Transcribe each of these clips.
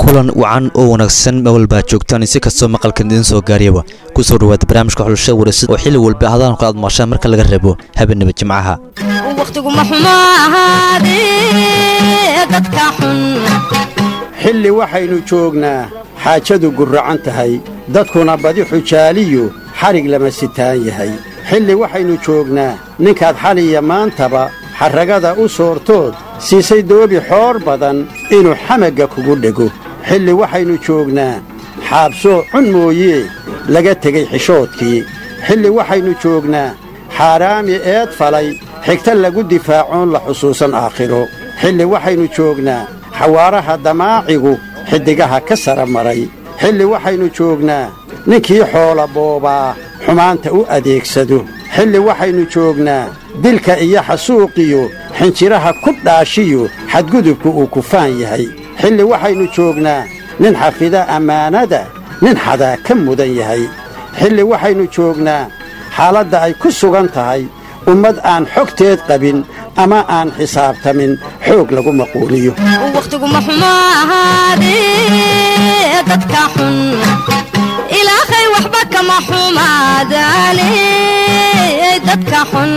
kulan wacan oo wanaagsan mawalbaa joogtaan si kastoo maqalkan idiin soo gaariyaba ku soo dhawaada barnaamijka xulashada waraysid oo xilli walba hadaanku aad maqashaan marka laga reebo habeenaba jimcaha wakhtiguma xumo ahaadee dadka xun xilli waxaynu joognaa xaajadu gurracan tahay dadkuna badi xujaaliyu xadhig lama sitaan yahay xilli waxaynu joognaa ninkaad xaliya maantaba xarragada u soortood siisay doobi xoor badan inuu xamagga kugu dhego xilli waxaynu joognaa xaabsoo cun mooyee laga tegey xishoodkii xilli waxaynu joognaa xaaraami eed falay xigta lagu difaacoon la xusuusan aakhiro xilli waxaynu joognaa xawaaraha damaacigu xiddigaha ka sara maray xilli waxaynu joognaa ninkii xoola boobaa xumaanta u adeegsado xilli waxaynu joognaa dilka iyo xasuuqiyo xinjiraha ku dhaashiyo xadgudubku uu kufaan yahay xilli waxaynu joognaa nin xafida ammaanada nin xadaa ka mudan yahay xilli waxaynu joognaa xaaladda ay ku sugan tahay ummad aan xogteed qabin ama aan xisaabtamin xoog lagu maquuliyo wakhtiguma xumo ahaadee dadka xun ilaahay waxba kama xumaadaane dadka xun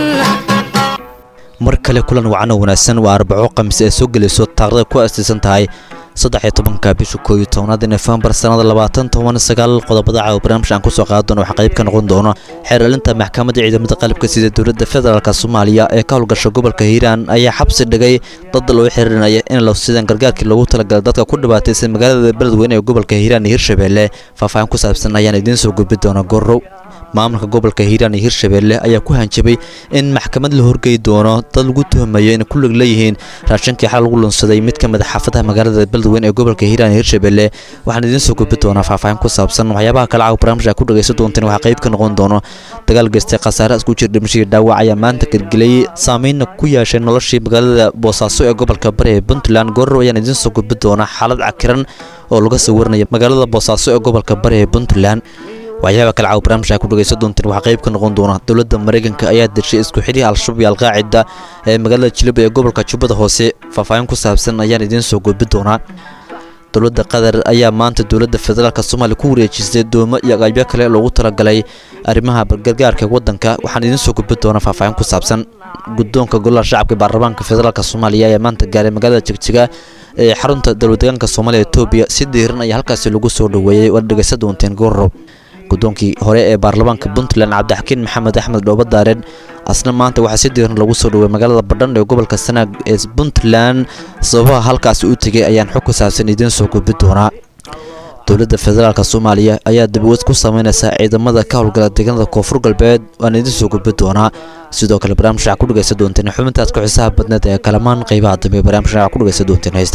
mar kale kulan wacan oo wanaagsan waa arbaco khamiis ee soo gelayso taarikhda ku astiisan tahay saddex iyo tobanka bisha koo iyo tobnaad nofembar sannada labaatan toban sagaal qodobada caawa barnaamij aan kusoo qaadan doono waxaa qayb ka noqon doono xeeralinta maxkamadda ciidamada qalabka sida dowladda federaalk soomaaliya ee ka howlgasha gobolka hiiraan ayaa xabsi dhigay dad loo xihiirinaya in la sidaan gargaarkii loogu talagalay dadka ku dhibaataysan magaalada beledweyne ee gobolka hiiraan iyo hirshabeelle faahfaahin ku saabsan ayaan idiin soo gudbi doona gorow maamulka gobolka hiiraan iyo hirshabeelle ayaa ku hanjabay in maxkamad la horgey doono dad lagu tuhmayo inay ku lig leeyihiin raashinkii xal lagu lunsaday mid ka mid a xaafadaha magaalada beledweyne ee gobolka hiiraan iyo hirshabeelle waxaan idiin soo gudbi doonaa faahfaahin ku saabsan waxyaabaha kale caawa barnaamij a ku dhagaysan doonteen waxaa qayb ka noqon doono dagaal geystay khasaare isku jir dhimashadii dhaawac ayaa maanta gelgeliyey saameynna ku yeeshay noloshii magaalada boosaaso ee gobolka bari ee puntland goorrow ayaan idiin soo gudbi doonaa xaalad cakiran oo laga soo warinaya magaalada boosaaso ee gobolka bari ee puntland waxyaaba kale caaw barnaamijka ku dhagaysan doonteen waxaa qayb ka noqon doona dowladda maraykanka ayaa deshay isku xidhihi al-shabaab iyo alqaacida ee magaalada jilib ee gobolka jubbada hoose faahfaahin ku saabsan ayaan idiin soo gudbi doonaa dowladda qatar ayaa maanta dowladda federaalk soomaaliya ku wareejisay doomo iyo aqaybyo kale loogu talagalay arrimaha gargaarka waddanka waxaan idiin soo gudbi doonaa faahfaahin ku saabsan guddoonka golaha shacabka baarlamaanka federaalk soomaaliya ayaa maanta gaaray magaalada jegjiga ee xarunta dowladdeegaanka soomaaliya etoobiya si diiran ayaa halkaasi lagu soo dhoweeyey waad dhegaysan doonteen goorow guddoonkii hore ee baarlamaanka puntland cabdixakiin maxamed axmed dhoobadaaren asna maanta waxaa si diiran lagu soo dhowey magaalada badhan ee gobolka sanaag ee puntland sababaha halkaasi u tegay ayaan xog ku saabsan idiin soo gudbi doonaa dowladda federaalk soomaaliya ayaa dabaweed ku sameynaysa ciidamada ka howlgala deegaanada koonfur galbeed waan idiin soo gudbi doonaa sidoo kale barnaamij waxaa ku dhagaysan doonteen xubintaas ku xisaha badneed ee kalamaan qaybaha dambe barnaamij waxaa ku dhagaysan doonteen heesta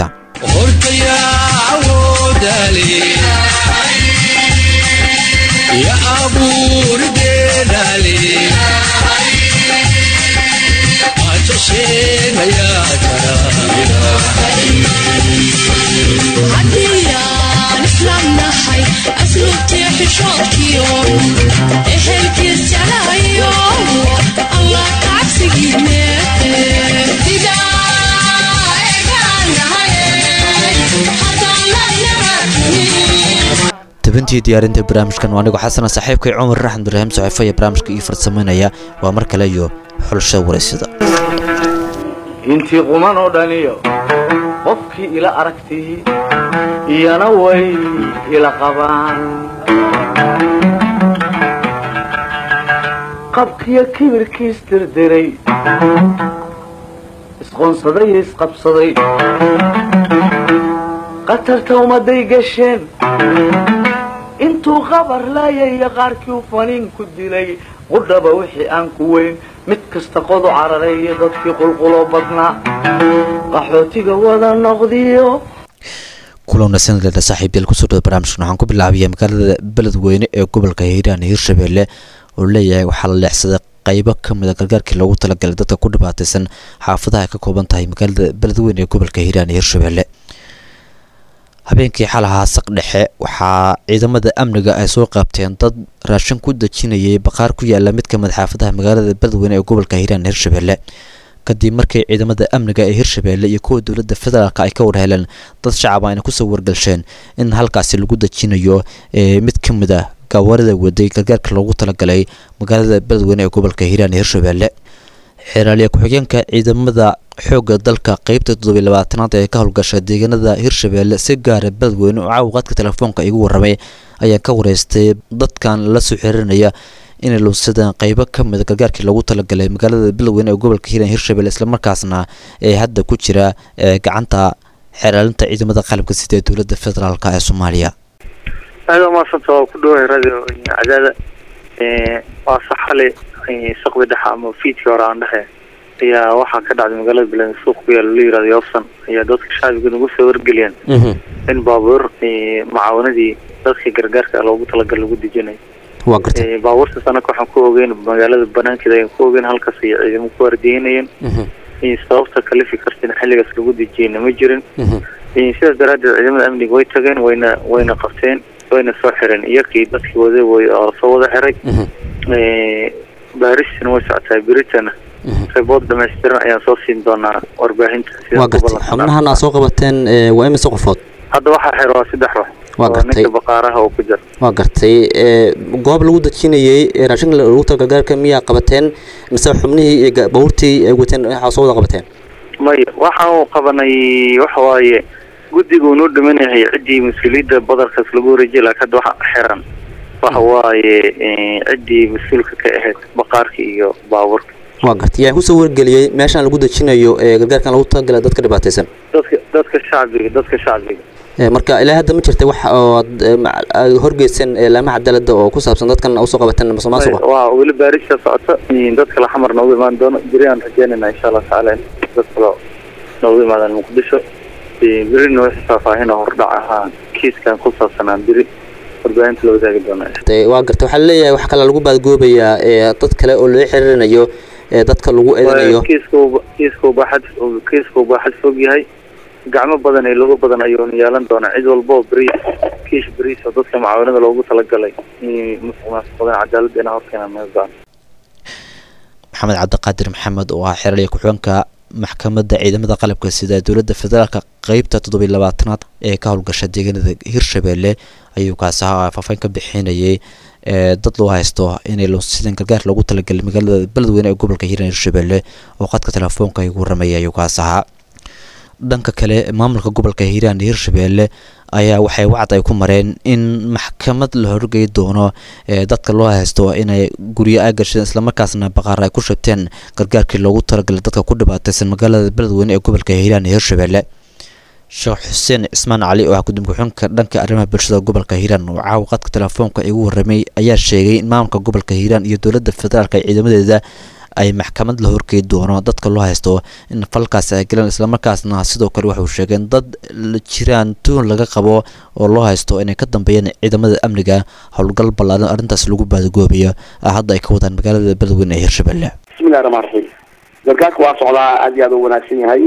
ya abuurdeedale haddiyaan islaamnahay asluubtii xishoodkiyo ehelkiis jeclahayo allah kacabsigiine tabintii diyaarinta barnaamijkan waa anigoo xasana saaxiibkay cumar raxmed ibraahim saxiifo iyo barnaamijka ii farsameynaya waa mar kale iyo xulsha waraysada intii quman oo dhaniyo qofkii ila aragtii iyana way ila qabaan qabkiyo kibirkiis dirdiray isqoonsaday iyo isqabsaday qatarta ummadday gasheen intuu qabar laayaya qaarkii u faniin ku dilay qudhaba wixii aan ku weyn mid kasta qodu cararay iyo dadkii qulquloo badnaa qaxootiga wada noqdiyo kulowna sanadleeda saaxiibyaal kusoo dhawada barnaamijkan waxaan ku bilaabaya magaalada beledweyne ee gobolka hiiraan iyo hirshabeelle oo leeyahay waxaa la leexsaday qaybo ka mid a gargaarkii loogu talagalay dadka ku dhibaataysan xaafadaha ay ka kooban tahay magaalada beledweyne ee gobolka hiiraan iyo hirshabeelle habeenkii xalahaa saq dhexe waxaa ciidamada amniga ay soo qaabteen dad raashin ku dejinayay baqaar ku yaala mid ka mid xaafadaha magaalada beledweyne ee gobolka hiiraan hirshabelle kadib markii ciidamada amniga ee hirshabeelle iyo kuwa dowladda federaalk ay ka warheleen dad shacab ayna kusoo wargalsheen in halkaasi lagu dejinayo mid ka mid ah gaawarida waday gargaarka loogu talagalay magaalada beledweyne ee gobolka hiiraan ee hirshabeelle xeeraaliya ku-xigeenka ciidamada xoogga dalka qeybta toddobiy labaatanaad ee ka howlgasha deegaanada hirshabeelle si gaara beledweyne oo caawiqaadka telefoonka igu warramay ayaan ka wareystay dadkan la soo xiriirinaya inay lunsadeen qeybo ka mida gargaarkii loogu talagalay magaalada beledweyne ee gobolka hiiraan hirshabelle islamarkaasna ee hadda ku jira gacanta xeeraalinta ciidamada qalabka sida ee dowladda federaalk ee soomaaliya aada umaasanta waa ku dhawahay radio cadaada waa saxale saqdi dhexa ama fiidkii hore aan dhexe ayaa waxaa ka dhacday magaalada beledweyne suuq ku yaala la yirahdo yobson ayaa dadka shacbiga nagu soo wargeliyeen in baabuur macaawanadii dadkii gargaarka loogu talagal lagu dejinayo waa gartay baabuurtaas anaka waxaan ku ogeyn magaalada banaankeeda ayaan ku ogeyn halkaas ay ciidamo ku waardiyeynayeen sababta kalifi kartin xilligaas lagu dejiyeyna ma jirin sidaas daraaddeed ciidamada amniga way tageen wayna wayna qabteen wayna soo xireen iyakii dadkii wada way oo soo wada xiray baaristina way socotaa beritana rebood dhamaystiran ayaan soo siin doonaa warbaahinta waa gartay xubnahan aad soo qabateen waa imise qofood hadda waxaa xiro waa saddex ruux waa gartay ninka baqaaraha oo ku jira waa gartay goob lagu dejinayey raashinka lagu tala gargaarka miyaa qabateen mise xubnihii iyo bawrtii ay wateen waxaa soo wada qabateen maya waxaan qabanay waxa waaye guddiga unoo dhiman yahay ciddii mas-uuliyadda badarkaas lagu wareejiya laakiin hadda waxa xiran waxa waaye ciddii mas-uulka ka ahayd baqaarka iyo baabuurka waa gartay yaa kusoo wargeliyey meeshaan lagu dejinayo ee gargaarkan lagu talagalay dadka dhibaataysan dadka dadka shacbiga dadka shacbiga marka ilaa hadda ma jirta wax oo horgeysan laamaha cadaalada oo ku saabsan dadkan usoo qabateen musuqmaasuqa waa weli baarista socota dad kale xamar noogu imaan doono beri aan rajeynayna insha allah tacaala in dad kale noogu imaadaan muqdisho berina wixii faahfaahin oo hordhac ahaa kiiskan ku saabsanaan beri warbaahinta la wadaagi doona waa garta waxaa laleeyahay wax kale lagu baadgoobayaa dad kale oo loo xiriirinayo dadka lagu eedanayo kiiska kiiska baaxad kiiska baaxad fog yahay gacmo badan iyo lugo badan ayuuna yeelan doonaa cid walba oo beriis kiish beriis oo dadka macaawanada loogu talagalay musuqmaasuqadan cadaaladda inaa horkeenaan meel go-an maxamed cabdiqaadir maxamed oo ah xeraliya ku-xigeenka maxkamadda ciidamada qalabka sida dowladda federaalka qeybta toddobiy labaatanaad ee ka howlgasha deegaanada hirshabeelle ayuu kaasi ahaa faafayn ka bixinayay dad loo haysto inay lunsideen gargaar loogu talagalay magaalada beledweyne ee gobolka hiiraan hirshabeelle oo qadka telefoonka igu warramayay ayuu kaasi ahaa dhanka kale maamulka gobolka hiiraan iyo hirshabeelle ayaa waxay wacd ay ku mareen in maxkamad la horgey doono dadka loo haysto inay guryo ay gasheen islamarkaasna baqaar ay ku shabteen gargaarkii loogu talagalay dadka ku dhibaataysan magaalada beledweyne ee gobolka hiiraan iyo hirshabeelle sheekh xuseen cismaan cali oo ah gudoomiye ku-xigeenka dhanka arrimaha bulshada gobolka hiiraan oo caawa qadka telefoonka igu warramay ayaa sheegay in maamulka gobolka hiiraan iyo dowladda federaalk ee ciidamadeeda ay maxkamad la horgeey doono dadka loo haysto in falkaasi ay galeen islamarkaasna sidoo kale waxauu sheegeen dad jiraan tuun laga qabo oo loo haysto inay ka dambeeyeen ciidamada amniga howlgal ballaaran arrintaas lagu baadagoobayo hadda ay ka wadaan magaalada beledweyne ee hirshabelle bismillahi raxmaan raxiim gargaarka waa socdaa aad iyo aad u wanaagsan yahay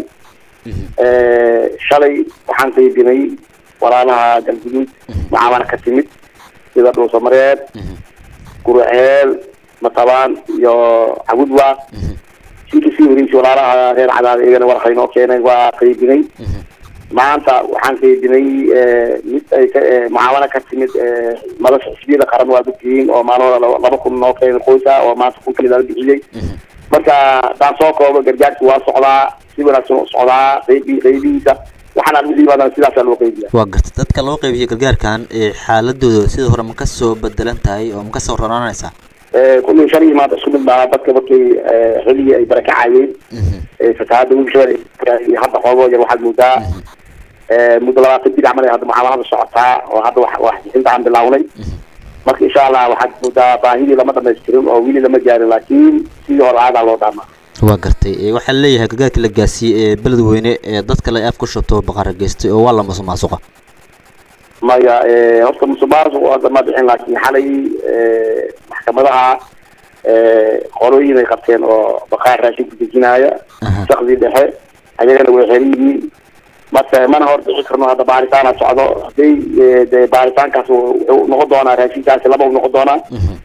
shalay waxaan qaybinay walaalaha galguduud macaamana ka timid sida dhuusamareed gurceel matabaan iyo cagudwa sii kasii wareysay walaalaha reer cadaad iyagana warqa inoo keenay waa qaybinay maanta waxaan qaybinay mid ay ka mucaamalo ka timid madasha xisbiyada qaran waa dadkiin oo maalmada laba kun noo keenay qoysa oo maanta kun kamid ala bixiyey marka daan soo koobo gargaarki waa socdaa si wanaagsan u socdaa qaybi qaybihiisa waxaana lagu yimaadaan sidaasaa loo qaybiya waa garta dadka loo qaybiyay gargaarkan xaaladooda sida hore ma kasoo bedelan tahay oo ma kasoo ronaanaysaa kullii shalay maanta isku mid baa dadka markay xilligii ay barakacayeen fatahaada wiilshabel iyo hadda xoogo yar waxaad moodaa muddo labaatan bil camal ay hadda mucaamalada socotaa oo hadda wax waxbixinta aan bilawnay marka insha allah waxaad moodaa baahidii lama dhamaystirin oo wili lama gaarin laakiin sidii hore aadaa loo dhaamaa waa gartay waxaa leeyahay gargaarkii la gaarsiiyey ee beledweyne ee dadka la af ku shabto baqara geystay oo waa la musuqmaasuqa maya horta musuqmaasuq hadda ma bixin laakiin xalay maxkamadaha qolooyin ay qabteen oo baqaar raashin ku dejinaaya shaqdii dhexe ayagana way xeran yihiin marka mana hor bixi karno hadda baaritaana socdo haday de baaritaankaas wuxuu noqon doonaa raashinkaasi laba u noqon doonaa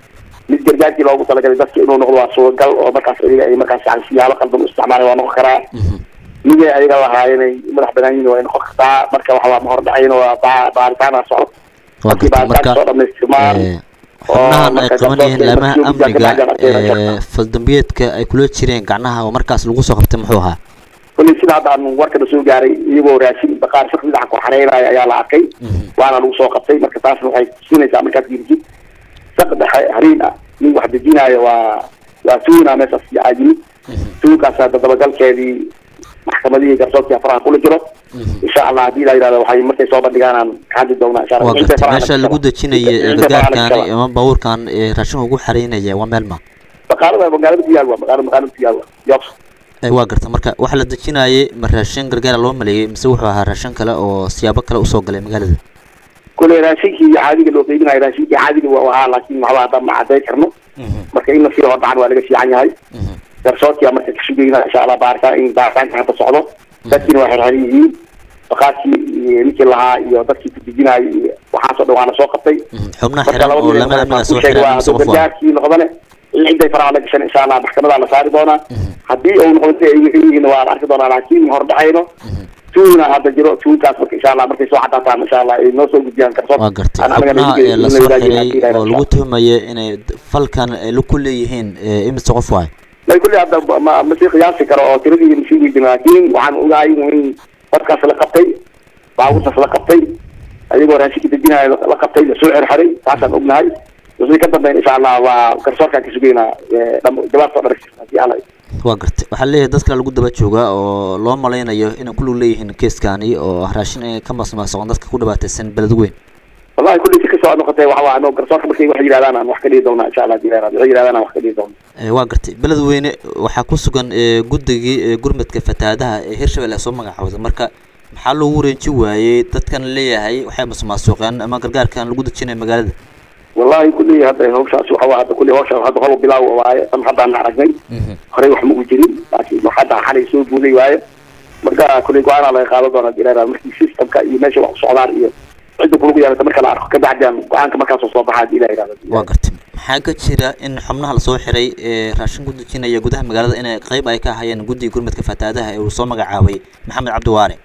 mid gargaarkii loogu talagalay dadka inuu noqdo waa suuragal oo markaas ayaga ay markaas yani siyaabo qaldan u isticmaalay waa noqon karaa miday ayaga lahaayeen ay madax banaan yihiin waa noqon kartaa marka waxaa ma hordhacayn waa ba- baaritaana socod waa markii gartay baaritaanka marka soo dhamaystirmaan ee, xubnahan ay marka qabanayeen garsoorka laamaha markii uu amniga guddiga ka dhacay ee faldambiyeedka ay kula jireen gacnaha oo markaas lagu soo qabtay muxuu ahaa kulli sida hadda aan warkana soo gaaray iyagoo raashin baqaar shaqsi dhinaca ku xareynaya ayaa la arkay waana lagu soo qabtay marka taasna waxay tusinaysaa markaad dirjid saq dhexe hariin ah nin wax dejinaayo waa waa tuuna meeshaas aa yimid tuunkaasaa dadabagalkeedii maxkamadihii garsoorkii faraha kula jiro insha allah haddii la yidhahdo waxay markay soo bandhigaan aan ka hadli doonaa insha allah waa Intay gartay faraha meesha la lagu gashaba. dejinaya ee Intay faraha la gargaarkan gashaba. ama baabuurkan ee raashinka ugu xareynaya waa meel ma magaalada magaalada diyaar waa magaala magaalada diyaar waa yoobs Ee, waa gartay marka waxa la dejinayay ma raashin gargaara loo maleeyay mise wuxuu ahaa raashin kale oo siyaabo kale usoo galay magaalada kule raashinkii caadiga loo qeybinayo raashinkii caadiga waa ahaa laakiin waxba hadda ma caday karno marka in lasii hordhacan waa laga fiican yahay garsoorkia marka ka sugayna insha allah baaritaan in baaritaanka hadda socdo dadkiina waa xirxiran yihiin baqaarkii iyo ninkii lahaa iyo dadkii ku dejinaayo iyo waxaasoo dhan waana soo qabtay xubnaha marka xiran laba oo nin lama amniga soo sheegay xiran waa mise qof waa gargaarkii noqdane ciday faraha la gashan insha allah maxkamadaa la saari doonaa haddii uu noqdo si ay yihiin waa la arki doonaa laakiin hordhacayno tuuna hadda jiro tuunkaas marka insha allah markay soo cadaataan insha allah ay noo soo gudbiyaan garsoor waa gartay aan anagana xubnaha idin- ee idin lasoo wadaagayna xiray haddii la oo yidhahdo. lagu tuhmaya inay d- falkan ay la ku leeyihiin ee, imise qof waay may kulli hadda ma ma sii qiyaasi karo oo tiradii masii weydiin laakiin waxaan ogahay in dadkaas la qabtay baabuurtaas la qabtay ayagoo raashinka dejinaya la la qabtay lasoo xirxiray taasaan ognahay wixii ka dambeyn insha allah waa garsoorkaan ka sugeynaa ee, dham- jawaabtoo dhan haddii alla waa gartay waxaa leeyahay dad kale lagu daba joogaa oo loo malaynayo inay ku lug leeyihiin keeskani oo raashin ay ka masmaasaqon dadka ku dhibaataysan beled weyn wallahi kulli si kasoo noqotay waxa waa ano garsoorka markay wax yidhahdaan aan wax ka dhihi doonaa insha allah haddii la yidhahdo waxay yidhahdaan aan wax ka dhihi doonaa Ee, waa gartay beled weyne waxaa ku sugan ee, guddigii ee, gurmadka fatahaadaha ee hirshabelle soo magacaawday marka maxaa loogu wareeji waayey dadkan leeyahay waxay masmaasuqeen ama gargaarkan lagu dejinaya magaalada wallahi kulli hadda hawshaas waxa waa hadda kulli hawsha hadda hol bilaaw waaye tan haddaan aragnay horey wax ma u jirin laakiin wax hadda xalay soo guuday waaye marka kulli go-aanaa laga qaadan doonaa dileera markii systemka iyo meesha wax u socdaan iyo cidda kulagu yeelata marka la arko kabacdian go-aanka markaasoo soo baxaa hadii la yidhahdo waa gartay maxaa ka jira in xubnaha lasoo xiray ee raashin ku dejinaya gudaha magaalada inay qayb ay ka hayeen guddiga gurmadka fatahaadaha ee uu soo magacaabay maxamed cabdi waare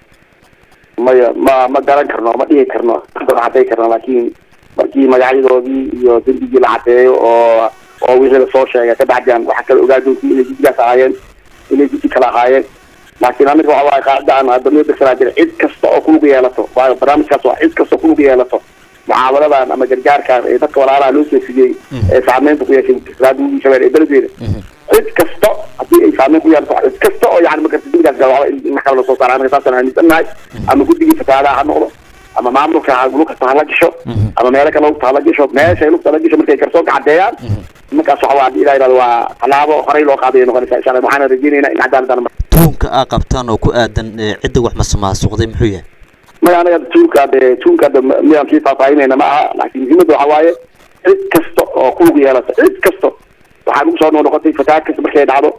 maya ma ma garan karno ma dhihi karno hadda ma caday karno laakiin markii magacyadoodii iyo dembigii la cadeeyo oo oo wixii lasoo sheegay kabacdian waxaa kala ogaa doontii inay guddigaas ahaayeen inay guddi kala ahaayeen laakiin aniga waxa waaye qaacida aan hadda noo degsanaa jira cid kasta oo kulug yeelato waayo barnaamijkaas waa cid kasta oo kulug yeelato mucaamaladan ama gargaarkan ee dadka walaalaha loo soo fidiyey ee saameynta ku yeeshay raadwigii shabeel ee beledweyne cid kasta haddii ay saameyn ku yeelato cid kasta oo yani magarta dembigaas gala waxba in maxkama lasoo saara aniga saasaan aaminsannahay ama guddigii fatahaadaha ha noqdo ama maamulka ha lugta hala gasho ama meelo kale lugta hala gasho meeshay lugta hala gasho markay garsoorka caddeeyaan markaas waxa waa hadii ilaa yidhahdo waa tallaabo horey loo qaaday ay noqonaysaa insha allah waxaana rajeynaynaa in cadaaladana tuhunka aa qabtaan oo ku aadan ee, cidda wax masmaasuqday muxuu yahay maya anaga tuunka de tuunka de miyaan sii faahfaahinayna ma aha laakiin muhiimadda waxa waaye cid kasta oo kulug yeelata cid kasta waxaa lagu soo noqotay fataha kasta markay dhacdo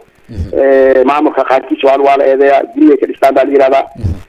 maamulka qaarkiisa waa waa la eedeeyaa gurigay ka dhistaan baa la yihahdaa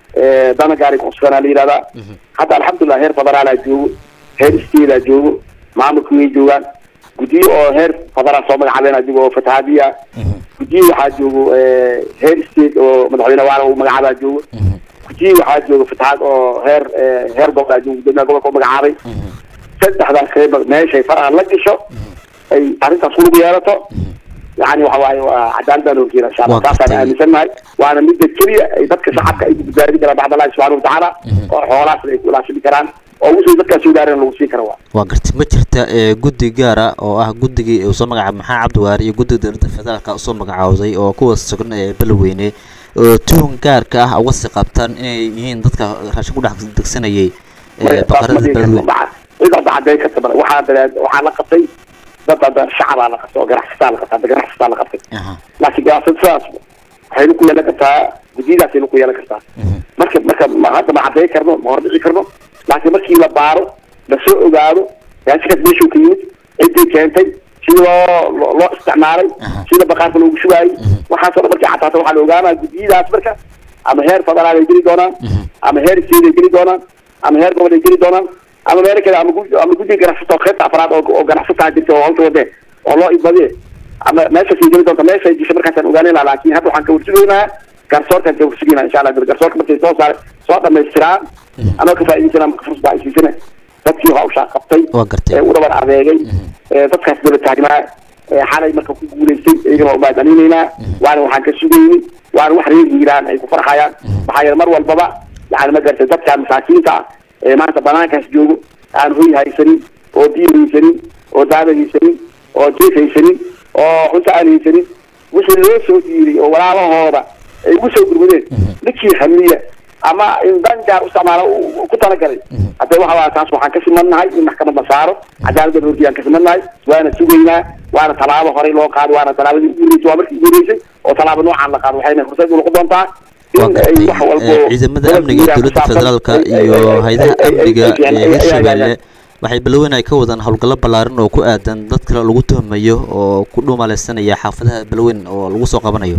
dana gaari kusuganaa la yihahdaa hadda alxamdulilah heer federaalaa joogo heer isteedaa joogo maamulka way joogaan guddiyo oo heer federaal soo magacaabeen adiga oo fatahaadiya guddiyo waxaa joogo heer state oo madaxweyne waala uu magacaabaa joogo guddiyo waxaa joogo fatahaad oo heer heer gobol joogo gudoomiyaha gobolka u magacaabay saddexdaas qayb meeshay faraha la gasho ay arrintaas kulug yeelato yani waxa waaye waa cadaaladaan horjeeda insha allah Waa taasaan gartay. aaminsannahay waana midda keliya ay dadka shacabka ay ku badbaadi karaan bacd allahi subxana watacaala oo xoolahaasna ay ku ilaashami karaan oo wixii dadkaas soo gaareen lagu siin kara waa waa gartay ma jirta ee, guddi gaara oo ah guddigii uu soo magacaabay maxamed cabdiwaare iyo guddiga dowladda federaalka usoo magacaawday oo kuwa sugan ee beledweyne oo tuhun gaarka ah uga sii qabtaan inay yihiin dadka raashin ku dhex degsanayay ee, baqarada beledweyne cid hadda cadeyn karta male waxaa dareed waxaa la qabtay dad hadda shacabaa la qabtay oo ganacsataa la qabtay hadda ganacsataa la qabtay Aha. laakiin ganacsatadaas waxayna ku yeelan kartaa guddiyadaasayna ku yeelan kartaa marka marka ma hadda ma cadeyn karno ma hordhici karno laakiin markii la baaro lasoo ogaado raashinkaas meeshuu ka yimid ciddii keentay sida loo loo- loo isticmaalay sida baqaarka loogu shubaayay waxaasoo dhan markii cadaato waxaa la ogaanaa guddiyadaas marka ama heer federaal ay geli doonaan ama heer state ay geli doonaan ama heer gobol ay geli doonaan ama meelo kale ama gud- ama guddiga ganacsato qaybta afraad oo oo ganacsataa jirta oo hawsha wadee oo loo ibadiye ama meeshaasay geli doonta meeshay dishay markaasaan ogaanayna laakiin hadda waxaan ka warsugaynaa garsoorkaan ka warsugaynaa insha allah garsoorka markay soo saare soo dhamaystiraan anoo ka faa'iidaysanaa marka fursad baa isiisana dadkii hawshaa qabtay waa gartay ee u dhabar adeegay ee dadkaas daba taagnaa ee xalay marka ku guulaystay iyagana waa mahadcelinaynaa waana waxaan ka sugayni waana wax reer hiiraan ay ku farxayaan maxaa yeele mar walbaba yani ma garatay dadkaan masaakiinta ah ee maanta banaankaas joogo aan hoy haysanin oo biyo haysanin oo daada haysanin oo jeef haysanin oo cunto aan haysanin wixii loo soo diiday oo walaalahooda ay ugu soo gurmudeen ninkii hamiya ama in dan gaar u isticmaala uu ku talagalay hadda waxa waa taas waxaan ka simannahay in maxkamad la saaro cadaaladda horti aan ka simannahay waana sugaynaa waana tallaabo horey loo qaado waana tallaabadii ugu horeysay waa markii ugu horeysay oo tallaabo noocaan la qaado waxayna fursad u noqon doontaa waa in ay gartay wax walbo ee, ciidamada amniga ee dowladda federaalka iyo hay-adaha amniga ee hirshabelle waxay balweyn ay ka wadaan howlgallo ballaaran oo ku aadan dad kale lagu tuhmayo oo ku dhuumaleysanaya xaafadaha balweyn oo lagu soo qabanayo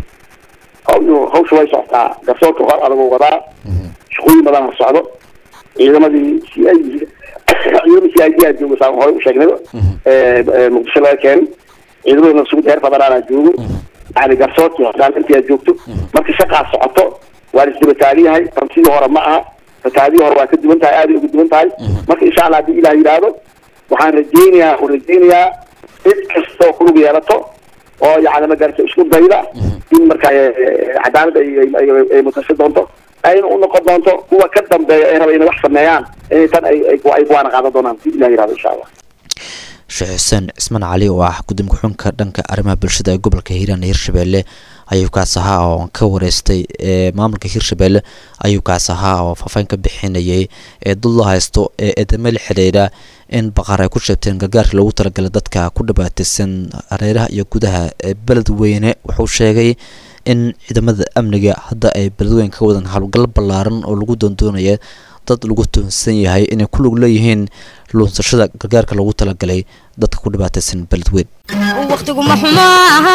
hawsha way socotaa garsoorka hor adagoo wadaa shaqooyin badan ha socdo ciidamadii c i ciidamada c i d aa joogo saan hore u sheegnay ee muqdisho laga keenay ciidamadana sugu heer federaala joogo yani garsoorkii hordaalintii aad joogto marka shaqaa socoto waa isdaba taagyahay tan sidii hore ma aha fataadii hore waa ka duwan tahay aaday uga duwan tahay marka insha allah haddii ilaah yidhaahdo waxaan rajaynayaa oo rajaynayaa cid kastoo kulug yeelato oo yani ma garata isku dayda in markaa eh, cadaalad ay ay- ay- ay mutasho doonto ayna u noqon doonto kuwa ka dambeeya ee raba inay wax sameeyaan inay tan ay ay ay kuwaana qaadan doonaan si ilah yidhahdo insha allah sheekh xuseen cismaan cali oo ah gudoomiye ku-xigeenka dhanka arrimaha bulshada ee gobolka hiiraan ee hirshabelle ayuu kaas ahaa oo ka wareystay ee maamulka hirshabelle ayuu kaas ahaa oo faahfaahin ka bixinayay ee dad loo haysto ee eedamo la xidhiidha in baqaar ay ku sheegteen gargaarka loogu talagalay dadka ku dhibaataysan hareeraha iyo gudaha ee beledweyne wuxuu sheegay in ciidamada amniga hadda ay beledweyne ka wadaan howlgallo ballaaran oo lagu doondoonaya dad lagu tuhunsan yahay inay ku lug leeyihiin luunsashada gargaarka loogu talagalay dadka ku dhibaataysan beledweyn wakhtigu ma xumo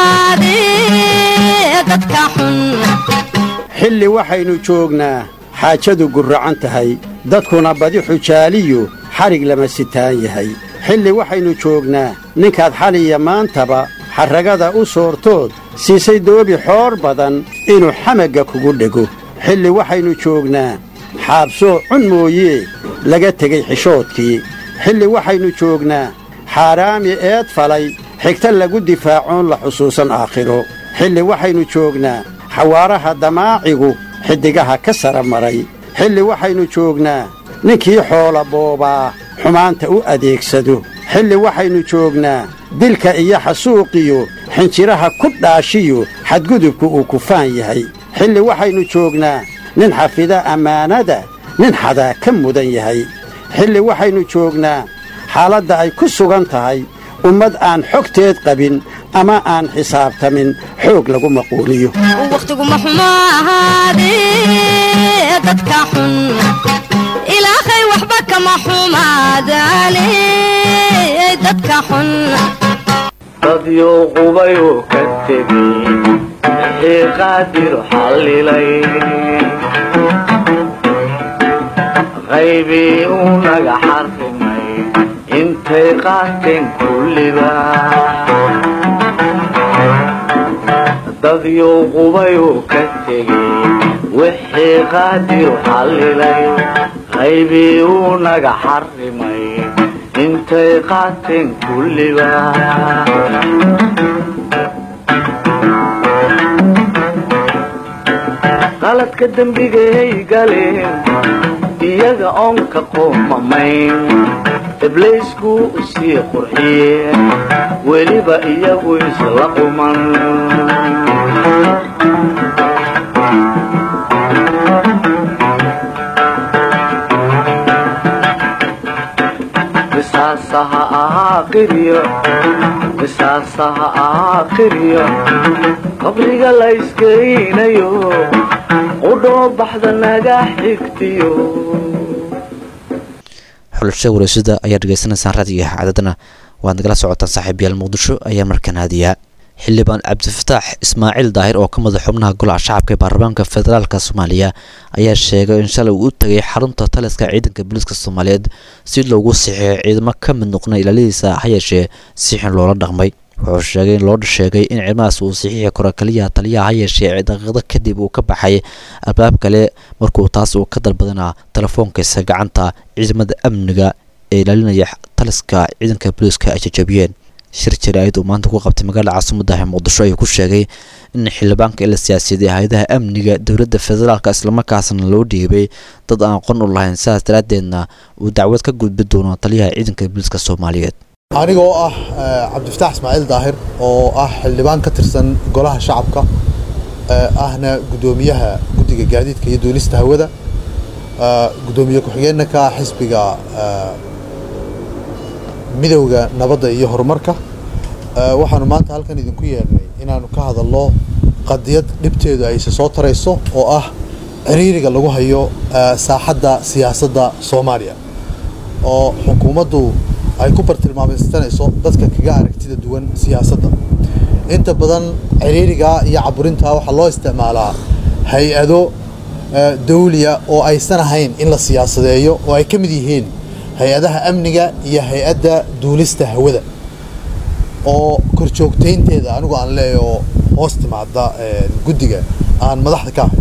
ahaadee dadka xun xilli waxaynu joognaa xaajadu gurracan tahay dadkuna badi xujaaliyu xadhig lama sitaan yahay xilli waxaynu joognaa ninkaad xaliya maantaba xarragada u soortood siisay doobi xoor badan inuu xamagga kugu dhego xilli waxaynu joognaa xaabsoo cun mooyee laga tegey xishoodkii xilli waxaynu joognaa xaaraami eed falay xigta lagu difaacoon la xusuusan aakhiro xilli waxaynu joognaa xawaaraha damaacigu xiddigaha ka sara maray xilli waxaynu joognaa ninkii xoola boobaa xumaanta u adeegsado xilli waxaynu joognaa dilka iyo xasuuqiyo xinjiraha ku dhaashiyo xadgudubku uu kufaan yahay xilli waxaynu joognaa nin xafida ammaanada nin xadaa ka mudan yahay xilli waxaynu joognaa xaaladda ay ku sugan tahay ummad aan xogteed qabin ama aan xisaabtamin xoog lagu maquuliyo wakhtigu ma xumo ahaadee dadka xun ilaahay waxba kama xumaadaane dadka xun dadyo qubayuu ka tegey wixii qaadir xallilay qaybii uu naga xarrimay intay qaateen kulliba dadyo qubayuu ka tegey wixii qaadir xallilay qaybii uu naga xarrimay intay qaateen kulliba qaladka dembigay galeen iyaga oon ka qoomamayn ibliisku sii qurxiyeen weliba iyagu isla quman qisaasaha ahaa qiryo qisaasaha ahaa qiryo qabriga la iskeynayo qudhoo baxda naga xigtiyo xulasha wareysada ayaa dhegeysanaysaan raadiga cadadana waad nagala socotaan saaxiibayaal muqdisho ayaa markan haadiyaa xildhibaan cabdifataax ismaaciil daahir oo ka madax xubnaha golaha shacabka ee baarlamaanka federaalka soomaaliya ayaa sheegay in shalay uu u tagay xarunta taliska ciidanka booliiska soomaaliyeed si loogu sixiyo ciidamo ka mid noqna ilaaladiisa ha yeeshee si xun loola dhaqmay wuxuu sheegay in loo sheegay in ciidamadaas uu saxiixi karo kaliya taliyaha ha yeeshee daqiiqado kadib uu ka baxay albaab kale markuu taas uu ka dalbadana telefoonkiisa gacanta ciidamada amniga ee ilaalinaya taliska ciidanka booliiska ay jajabiyeen shir jaraa'id uu maanta ku qabtay magaalada caasimaddahi muqdisho ayuu ku sheegay in xildhibaanka ila siyaasiyaday hay-adaha amniga dowladda federaalka islamarkaasna loo dhiibay dad aan aqoon u lahayn sidaas daraaddeedna uu dacwad ka gudbi doono taliyaha ciidanka booliiska soomaaliyeed aniga oo ah cabdifataax ismaaciil daahir oo ah xildhibaan ka tirsan golaha shacabka ahna guddoomiyaha guddiga gaadiidka iyo duulista hawada guddoomiye ku-xigeenna ka ah xisbiga midowda nabadda iyo horumarka waxaanu maanta halkan idinku yeernay inaanu ka hadalno qadiyad dhibteedu ayse soo tarayso oo ah ciriiriga lagu hayo saaxadda siyaasadda soomaaliya oo xukuumaddu ay ku bartilmaameysanayso dadka kaga aragtida duwan siyaasadda inta badan ciriiriga iyo caburinta waxaa loo isticmaalaa hay-ado dawliya oo aysan ahayn in la siyaasadeeyo oo ay ka mid yihiin hay-adaha amniga iyo hay-adda duulista hawada oo korjoogtaynteeda anigu aan leeya oo hoos timaada guddiga aan madaxda ka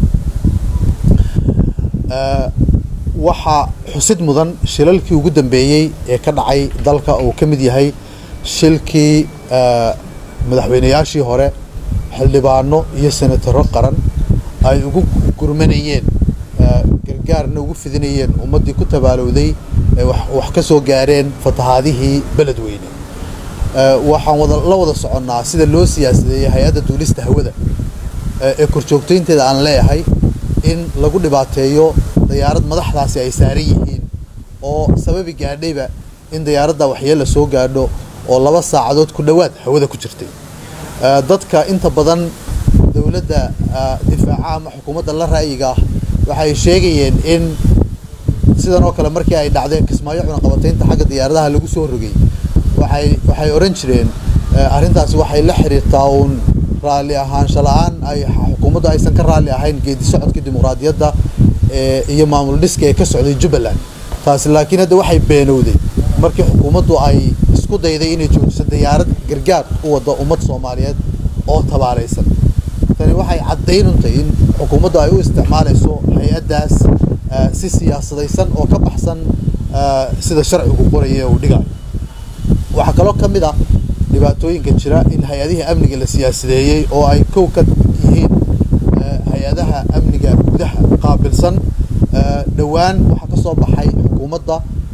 ahay waxaa xusid mudan shilalkii ugu dambeeyey ee ka dhacay dalka uu ka mid yahay shilkii madaxweynayaashii hore xildhibaano iyo senataro qaran ay ugu gurmanayeen gargaarna ugu fidinayeen ummaddii ku tabaalowday wax ka soo gaareen fatahaadihii beledweyne waxaan wada la wada soconnaa sida loo siyaasadeeyey hay-adda duulista hawada ee korjoogtaynteeda aan leeyahay in lagu dhibaateeyo dayaarad madaxdaasi ay saaran yihiin oo sababi gaadhayba in dayaaradda waxyeella soo gaadho oo laba saacadood ku dhowaad hawada ku jirtay dadka inta badan dowladda difaaca ama xukuumadda la ra'yiga ah waxay sheegayeen in sidan oo kale markii ay dhacdeen kismaayo cunaqabataynta xagga diyaaradaha lagu soo rogay waxay waxay odhan jireen arrintaasi waxay la xiriirtaa uun raalli ahaansho la-aan ay xukuumaddu aysan ka raalli ahayn geedi socodkii dimuqraadiyadda iyo maamul dhiska ee ka socday jubbaland taasi laakiin hadda waxay beenowday markii xukuumaddu ay isku dayday inay joojiso diyaarad gargaar u wadda ummad soomaaliyeed oo tabaalaysan tani waxay caddaynuntahay in xukuumaddu ay u isticmaalayso hay-addaas si siyaasadaysan oo ka baxsan sida sharcigu qoraya uu dhigayo waxaa kaloo ka mid ah dhibaatooyinka jira in hay-adihii amniga la siyaasadeeyey oo ay kow ka yihiin hay-adaha amniga gudaha qaabilsan dhowaan waxaa ka soo baxay xukuumadda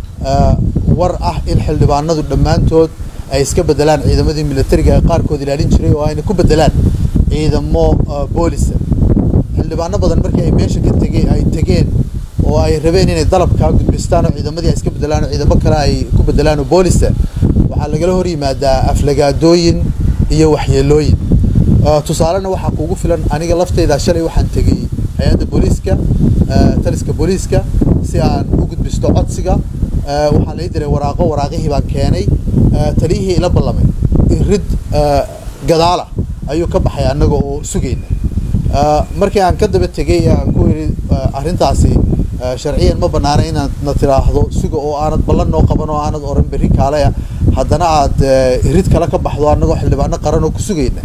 war ah in xildhibaanadu dhammaantood ay iska bedelaan ciidamadii militariga ee qaarkood ilaalin jiray oo ayna ku bedelaan ciidamo boolisa xildhibaano badan markii ay meesha ka tegeen ay tegeen oo ay rabeen inay dalabkaa gudbistaan oo ciidamadii ay iska bedelaan oo ciidamo kale ay ku bedelaan oo boolisa waxaa lagala hor yimaadaa aflagaadooyin iyo waxyeelooyin tusaalena waxaa kuugu filan aniga lafteyda shalay waxaan tegey hay-adda booliiska taliska booliiska si aan u gudbisto codsiga waxaa lai diray waraaqo waraaqihii baan keenay taliyihii ila ballamay irid gadaala ayuu ka baxay annaga oo sugayna markii aan ka daba tegey aan ku yidhi arrintaasi sharciyan ma bannaana inaad na tiraahdo suga oo aanad ballan noo qaban oo aanad oran berri kaalaya haddana aad irid kale ka baxdo annagoo xildhibaano qaran oo ku sugayna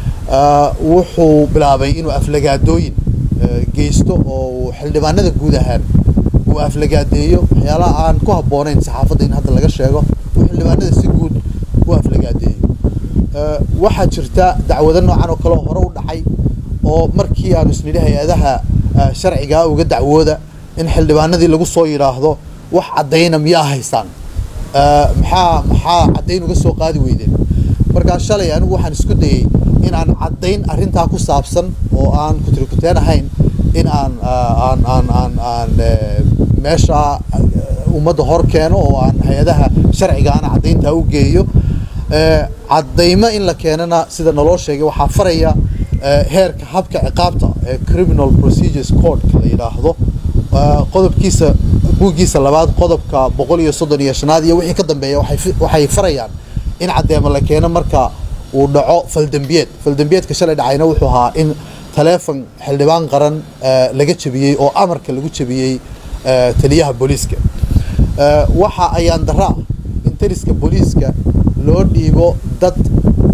wuxuu bilaabay inuu aflagaadooyin geysto oo xildhibaanada guud ahaan uu aflagaadeeyo waxyaalaha aan ku habboonayn saxaafadda in hadda laga sheego uu xildhibaanada si guud u aflagaadeeyo waxaa jirta dacwado noocan oo kale oo hore u dhacay oo markii aanu isnidhi hay-adaha sharcigaa uga dacwooda in xildhibaanadii lagu soo yidhaahdo wax caddayna miyaa haystaan maxaa maxaa caddayn uga soo qaadi weydeen markaa shalay anigu waxaan isku dayey in aan caddayn arrintaa ku saabsan oo aan kutirikuteen ahayn in aan aan aan aan aan meesha ummadda hor keeno oo aan hay-adaha sharciga aan caddayntaa u geeyo caddaymo in la keenana sida naloo sheegay waxaa faraya heerka habka ciqaabta ee criminal procedures codeka la yidhaahdo qodobkiisa buuggiisa labaad qodobka boqol iyo soddon iyo shanaad iyo wixii ka dambeeya waxay farayaan in caddeemo la keeno marka uu dhaco faldembiyeed faldembiyeedka shalay dhacayna wuxuu ahaa in taleefon xildhibaan qaran laga jebiyey oo amarka lagu jebiyey taliyaha booliiska waxa ayaan daraa in taliska booliiska loo dhiibo dad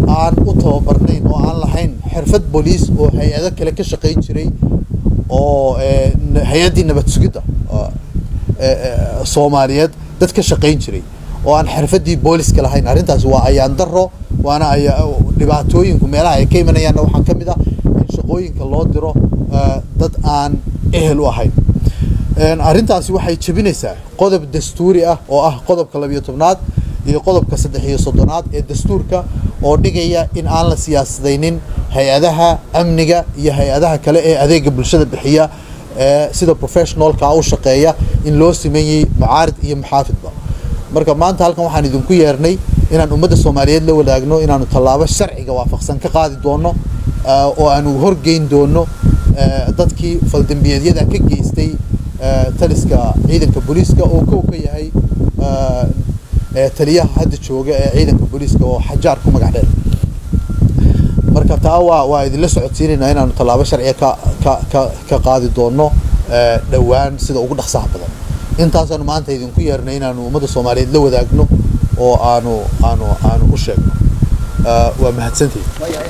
aan u tababarnayn oo aan lahayn xirfad booliis oo hay-ado kale ka shaqayn jiray oo eh, n- hay-addii nabad sugidda oo, eh, eh, soomaaliyeed dad ka shaqayn jiray oo aan xirfaddii booliska lahayn arrintaasi waa ayaan daro waana aya- dhibaatooyinku meelaha ay ka imanayaanna waxaa ka mid ah in shaqooyinka loo diro eh, dad aan ehel u ahayn Een, arrintaasi waxay jebinaysaa qodob dastuuri ah oo ah qodobka labiyo tobnaad iyo qodobka saddex iyo soddonaad ee dastuurka oo dhigaya in aan la siyaasadaynin hay-adaha amniga iyo hay-adaha kale ee adeega bulshada bixiya ee sida professionalka u shaqeeya in loo sameeyey mucaarid iyo muxaafidba marka maanta halkan waxaan idinku yeernay inaan ummadda soomaaliyeed la wadaagno inaanu tallaabo sharciga waafaqsan ka qaadi doono eh, oo aanu horgeyn doono eh, dadkii faldambiyeedyada ka geystay eh, taliska ciidanka booliiska oo kow ka yahay eh, eh, taliyaha hadda jooga ee ciidanka booliiska oo xajaar ku magac dheer marka taa waa waa idinla socodsiinaynaa inaanu tallaabo sharciga ka ka ka ka qaadi doono eh, dhowaan sida ugu dhaqsaha badan intaasaanu maanta idinku yeernay inaanu ummadda soomaaliyeed la wadaagno oo aanu aanu aanu u sheegno Eh, waa mahadsantihin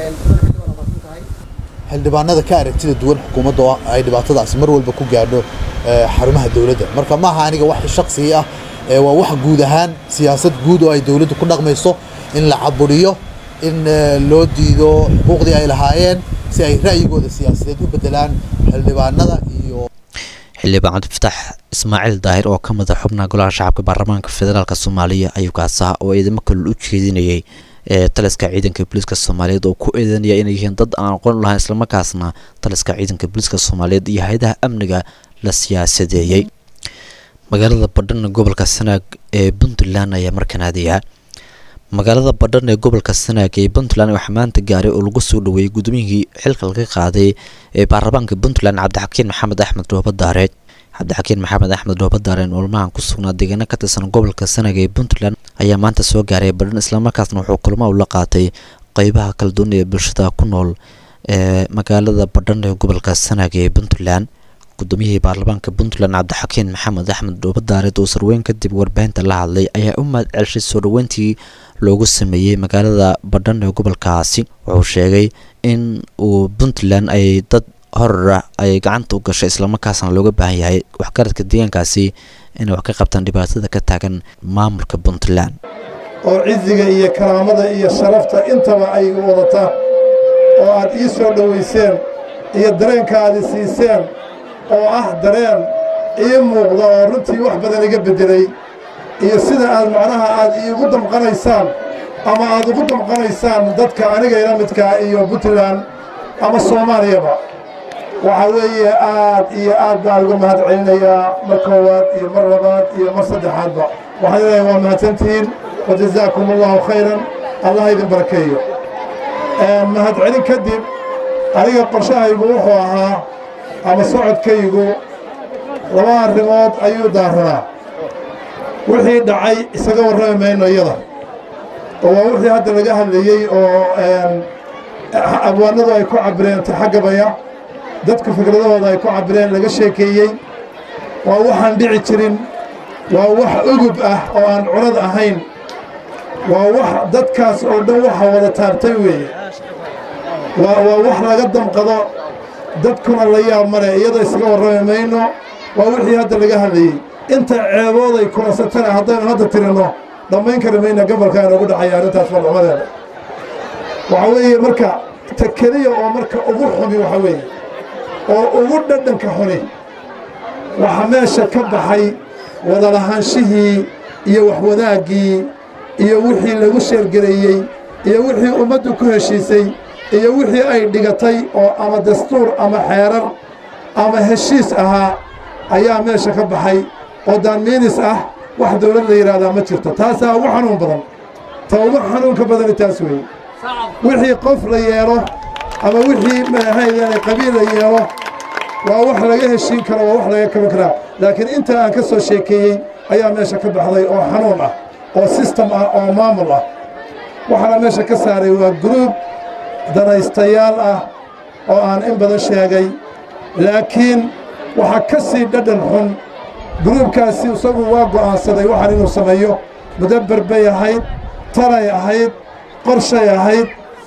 xildhibaanada ka aragtida duwan xukuumadda oo ay dhibaatadaasi mar walba ku gaadho eh, xarumaha dowladda marka maaha aniga wax shakhsigi ah ee waa wax guud ahaan siyaasad guud oo ay dowladdu ku dhaqmayso in la caburiyo in eh, loo diido xuquuqdii ay lahaayeen si ay ra'yigooda siyaasadeed u bedelaan xildhibaanada iyo xildhibaan cabdifataax ismaaciil daahir oo ka mid a xubnaha golaha shacabka baarlamaanka federaalk soomaaliya ayuu kaasaha oo ciidamo kale u jeedinayay ee taliska ciidanka booliiska soomaaliyeed oo ku eedanaya inay yihiin dad aan aqoon u lahayn islamarkaasna taliska ciidanka booliiska soomaaliyeed iyo hay-adaha amniga la siyaasadeeyey magaalada badhan ee gobolka sanaag ee puntland ayaa markan aadaya magaalada badhan ee gobolka sanaag ee puntland waxaa maanta gaaray oo lagu soo dhaweeyey gudoomiyihii xilka laga qaaday ee baarlamaanka puntland cabdixakiin maxamed axmed dhooba daareed cabdixakiin maxamed axmed dhooba daareen olmahan ku sugnaa deegaano ka tirsan gobolka sanaag ee puntland ayaa maanta soo gaaray badhan islamarkaasna wuxuu kulmo ula qaatay qeybaha kala duwan ee bulshada ku nool ee magaalada badhan ee gobolka sanaag ee puntland gudoomiyihii baarlamaanka puntland cabdixakiin maxamed axmed dhooba daareed oo sarweyn kadib warbaahinta la hadlay ayaa u mahad celshay soo dhaweyntii loogu sameeyey magaalada badhan ee gobolkaasi wuxuu sheegay in uu puntland ay dad horara ay gacanta u gashay islamarkaasna looga baahan yahay waxgaradka deegaankaasi inay wax ka qabtaan dhibaatada ka taagan maamulka puntland oo ciziga iyo karaamada iyo sharafta intaba ay wadataa oo aad ii soo dhowayseen iyo dareenka aad i siiseen oo ah dareen ii muuqda oo runtii wax badan iga beddelay iyo sida aad macnaha aad iigu damqanaysaan ama aad ugu damqanaysaan dadka aniga ila midkaa iyo puntland ama soomaaliyaba waxaa weeye aad iyo aad baan uga mahad celinayaa mar koowaad iyo mar labaad iyo mar saddexaadba waxaan leeyahay waa mahadsantihiin wajazaakum allahu khayran allah idin barakeeyo mahad celin kadib aniga qorshahaygu wuxuu ahaa ama socodkaygu laba arrimood ayuu daaranaa wixii dhacay isaga warrami mayno iyada oo waa wixii hadda laga hadlayey oo abwaanadu ay ku cabireen taxagabaya dadku fikradahooda ay ku cabireen laga sheekeeyey waa waxaan dhici jirin waa wax ugub ah oo aan cunad ahayn waa wax dadkaas oo dhan waxa wada taabtay weeye waa waa wax laga damqado dadkuna la yaab male iyada isaga warrami mayno waa wixii hadda laga hadlayey inta ceebooday kulansatana haddaynu hadda tirinno dhammayn kari mayna gobolka inoogu dhacaya arrintaas falcumadeeda waxaa weeye marka ta keliya oo marka ugu xumi waxaa weeye oo ugu dhadhanka xuni waxaa meesha ka baxay wadalahaanshihii iyo waxwadaaggii iyo wixii lagu sheergareeyey iyo wixii ummaddu ku heshiisay iyo wixii ay dhigatay oo ama dastuur ama xeerar ama heshiis ahaa ayaa meesha ka baxay oo daanmiinis ah wax dawlad la yidhaahdaa ma jirto taasaa ugu xanuun badan ta ugu xanuunka badani taas weeye wixii qof la yeelo ama wixii maxaydaane qabiil la yeelo waa wax laga heshiin karo waa wax laga kaban karaa laakiin inta aan ka soo sheekeeyey ayaa meesha ka baxday oo xanuun ah oo sistem ah oo maamul ah waxaana meesha ka saaray waa gruub danaystayaal ah oo aan in badan sheegay laakiin waxaa ka sii dhadhan xun gruubkaasi isagu waa go'aansaday waxaan inuu sameeyo mudabber bay ahayd talay ahayd qorshay ahayd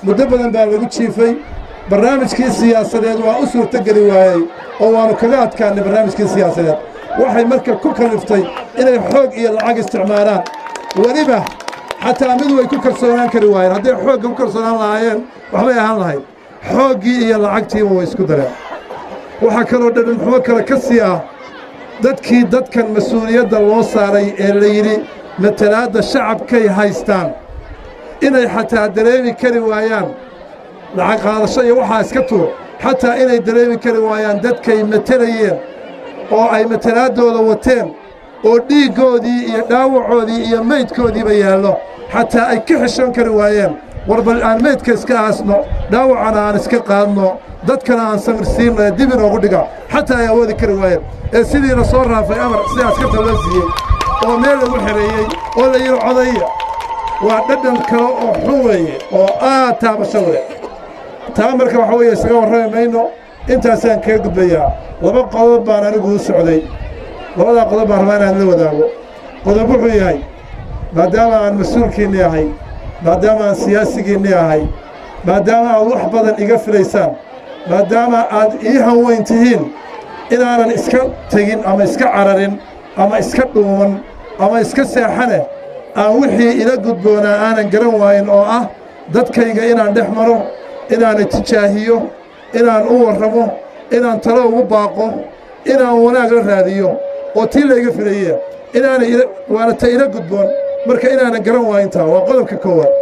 muddo badan baa lagu jiifay barnaamijkii siyaasadeed waa u suurtogeli waayey oo waannu kaga adkaannay barnaamijkii siyaasadeed waxay marka ku kalliftay inay xoog iyo lacag isticmaalaan weliba xataa mid way ku kalsoonaan kari waayeen hadday xoogga ku kalsoonaan lahaayeen waxbay ahaan lahayd xooggii iyo lacagtiiba way isku dareen waxaa kaloo dhadhanxumo kale ka sii ah dadkii dadkan mas-uuliyadda loo saaray ee la yidhi matalaadda shacabkay haystaan inay xataa dareemi kari waayaan lacag qaadasho iyo waxaa iska tuur xataa inay dareemi kari waayaan dadkay matelayeen oo ay matalaaddooda wateen oo dhiiggoodii iyo dhaawacoodii iyo meydkoodiiba yaallo xataa ay ka xishoon kari waayeen war bal aan meydka iska aasno dhaawacana aan iska qaadno dadkana aan samirsiinno ee dib inoogu dhiga xataa ay awoodi kari waayeen ee sidiina soo raafay amar sidaas ka tawla siiyey oo meel lagu xereeyey oo la yidhi codaya waa dhadhan kale oo xun weeye oo aad taabasho leh taa marka waxa weeye isaga warrami mayno intaasaan kaga gudbayaa laba qodob baan anigu u socday labadaa qodob baan rabaa inaan la wadaago qodob wuxuu yahay maadaama aan mas-uulkiinni ahay maadaama aan siyaasigiinni ahay maadaama aad wax badan iga filaysaan maadaama aad ii hanweyn tihiin inaanan iska tegin ama iska cararin ama iska dhuuman ama iska seexane aan wixii ila gudboonaa aanan garan waayin oo ah dadkayga inaan dhex maro inaanan tijaahiyo inaan u warramo inaan talo ugu baaqo inaan wanaag la raadiyo oo tii layga filaye inaana waana ta ila gudboon marka inaanan garan waayintaa waa qodobka koowaad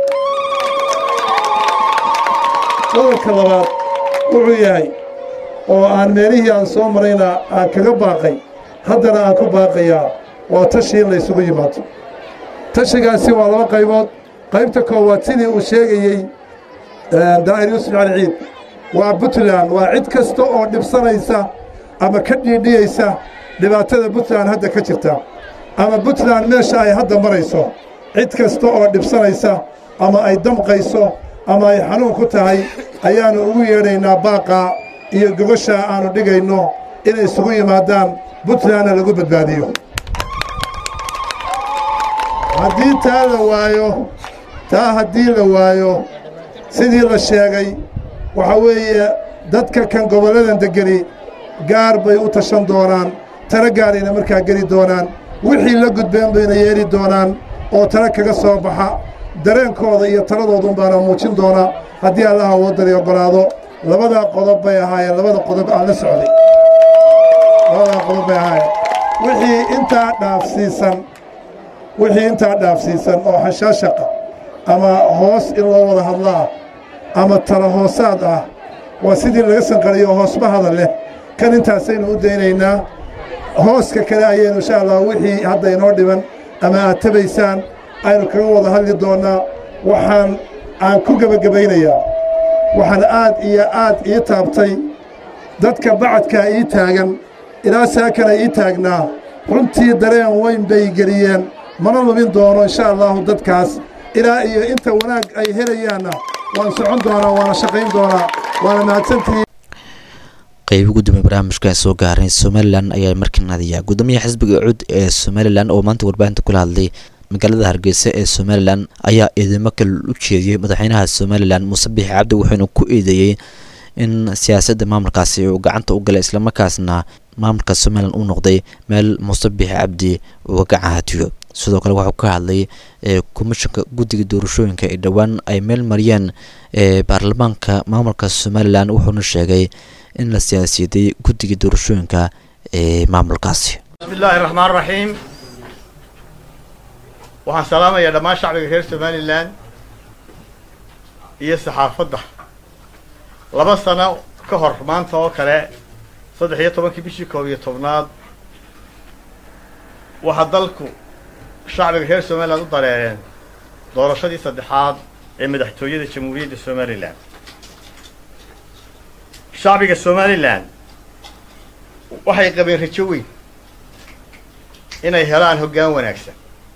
qodobka labaad wuxuu yahay oo aan meelihii aan soo marayna aan kaga baaqay haddana aan ku baaqayaa waa tashii in laysugu yimaado tashigaasi waa laba qaybood qaybta koowaad sidii uu sheegayey daa'ir yuusuf cali ciid waa puntland waa cid kasta oo dhibsanaysa ama ka dhiidhiyaysa dhibaatada puntland hadda ka jirta ama puntland meesha ay hadda marayso cid kasta oo dhibsanaysa ama ay damqayso ama ay xanuun ku tahay ayaannu ugu yeedhaynaa baaqaa iyo gogoshaa aannu dhigayno inay isugu yimaadaan puntlandna lagu badbaadiyo haddii taa la waayo taa haddii la waayo sidii la sheegay waxaa weeye dadka kan gobolladan deggeni gaar bay u tashan doonaan tala gaarayna markaa geli doonaan wixii la gudbeen bayna yeeli doonaan oo tala kaga soo baxa dareenkooda iyo taladoodun baana muujin doonaa haddii allaha wadani oggolaado labadaa qodob bay ahaayeen labada qodob aan la socday labadaa qodob bay ahaayeen wixii intaa dhaafsiisan wixii intaa dhaafsiisan oo xashaashaqa ama hoos in loo wada hadlaa ama tala hoosaad ah waa sidii laga sanqariyo hoosba hadal leh kan intaasaynu u daynaynaa hooska kale ayaynu insha allah wixii hadda inoo dhiban ama aad tabaysaan aynu kaga wada hadli doonnaa waxaan aan ku gebagabaynayaa waxaan aad iyo aad ii taabtay dadka bacadkaa ii taagan ilaa saakana ii taagnaa runtii dareen weyn bay geliyeen mana lubin doono insha allahu dadkaas ilaa iyo inta wanaag ay helayaanna waan socon doonaa waana shaqayn doonaa waana mahadsantihiin qaybi gudoomiye barnaamijka soo gaaray somalilan ayaa markii naadiya gudoomiyaha xisbiga cud ee somalilan oo maanta warbaahinta kula hadlay magaalada hargeysa ee somalilan ayaa eedeymo kale u jeediyey madaxweynaha somalilan muuse biixi cabdi wuxuuna ku eedeeyey in siyaasadda maamulkaasi uu gacanta u galay islamarkaasna maamulka somalilan uu noqday meel muuse biixi cabdi uga gacahatiyo sidoo kale waxuu ka hadlay komishanka guddiga doorashooyinka ee dhowaan ay meel mariyeen ee baarlamaanka maamulka somalilan wuxuuna sheegay in la siyaasiyaday guddiga doorashooyinka ee maamulkaasi بسم الله الرحمن الرحيم waxaan salaamayaa dhammaan shacbiga reer somalilan iyo saxaafadda laba sano ka hor maanta oo kale saddex iyo tobankii bishii koob iyo tobnaad waxaa dalku shacbiga reer somalilan u dareereen doorashadii saddexaad ee madaxtooyada jamhuuriyadda somalilan shacbiga somalilan waxay qabeen rajo weyn inay helaan hoggaan wanaagsan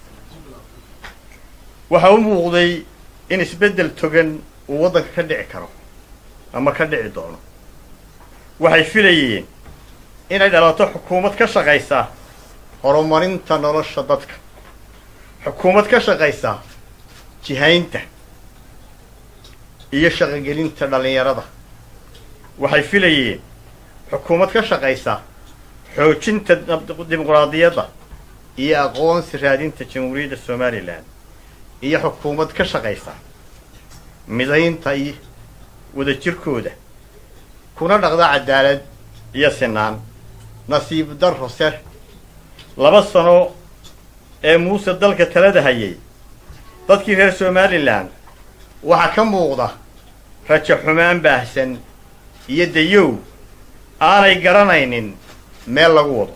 waxa u muuqday in isbeddel togan uu waddanka ka dhici karo ama ka dhici doono waxay filayeen inay dhalato xukuumad ka shaqaysa horumarinta nolosha dadka xukuumad ka shaqaysa jihaynta iyo shaqogelinta dhallinyarada waxay filayeen xukuumad ka shaqaysa xoojinta dimuqraadiyadda iyo aqoonsi raadinta jamhuuriyadda somalilan iyo xukuumad ka shaqaysa midaynta iyo wadajirkooda kuna dhaqda cadaalad iyo sinaan nasiib darro se laba sano ee muuse dalka talada hayay dadkii reer somalilan waxaa ka muuqda rajo xumaan baahsan iyo dayow aanay garanaynin meel lagu wado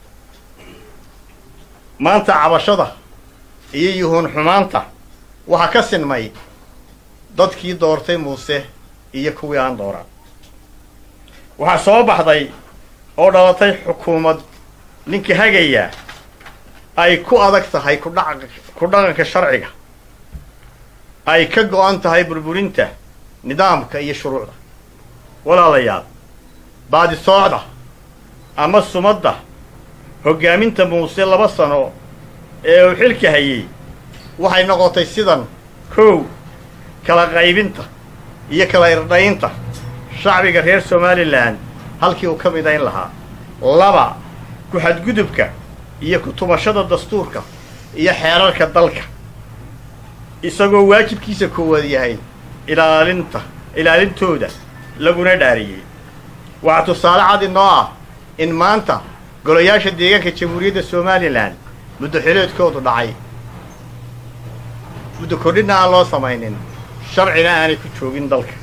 maanta cabashada iyo yuhuun xumaanta waxaa ka sinmay dadkii doortay muuse iyo kuwii aan dooran waxaa soo baxday oo dhalatay xukuumad ninka hagaya ay ku adag tahay kudhaca ku dhaqanka sharciga ay ka go'an tahay burburinta nidaamka iyo shuruucda walaalayaal baadisoocda ama sumadda hoggaaminta muuse laba sano ee uu xilka hayay waxay noqotay sidan kow kala qaybinta iyo kala irdhaynta shacbiga reer somalilan halkii uu ka midayn lahaa laba ku-xadgudubka iyo ku-tumashada dastuurka iyo xeerarka dalka isagoo waajibkiisa koowaad yahay ilaalinta ilaalintooda laguna dhaariyey waxaa tusaale cad inoo ah in maanta golayaasha deegaanka jamhuuriyadda somalilan muddo xileedkoodu dhacay muddo kordhinna aan loo samaynin sharcina aanay ku joogin dalka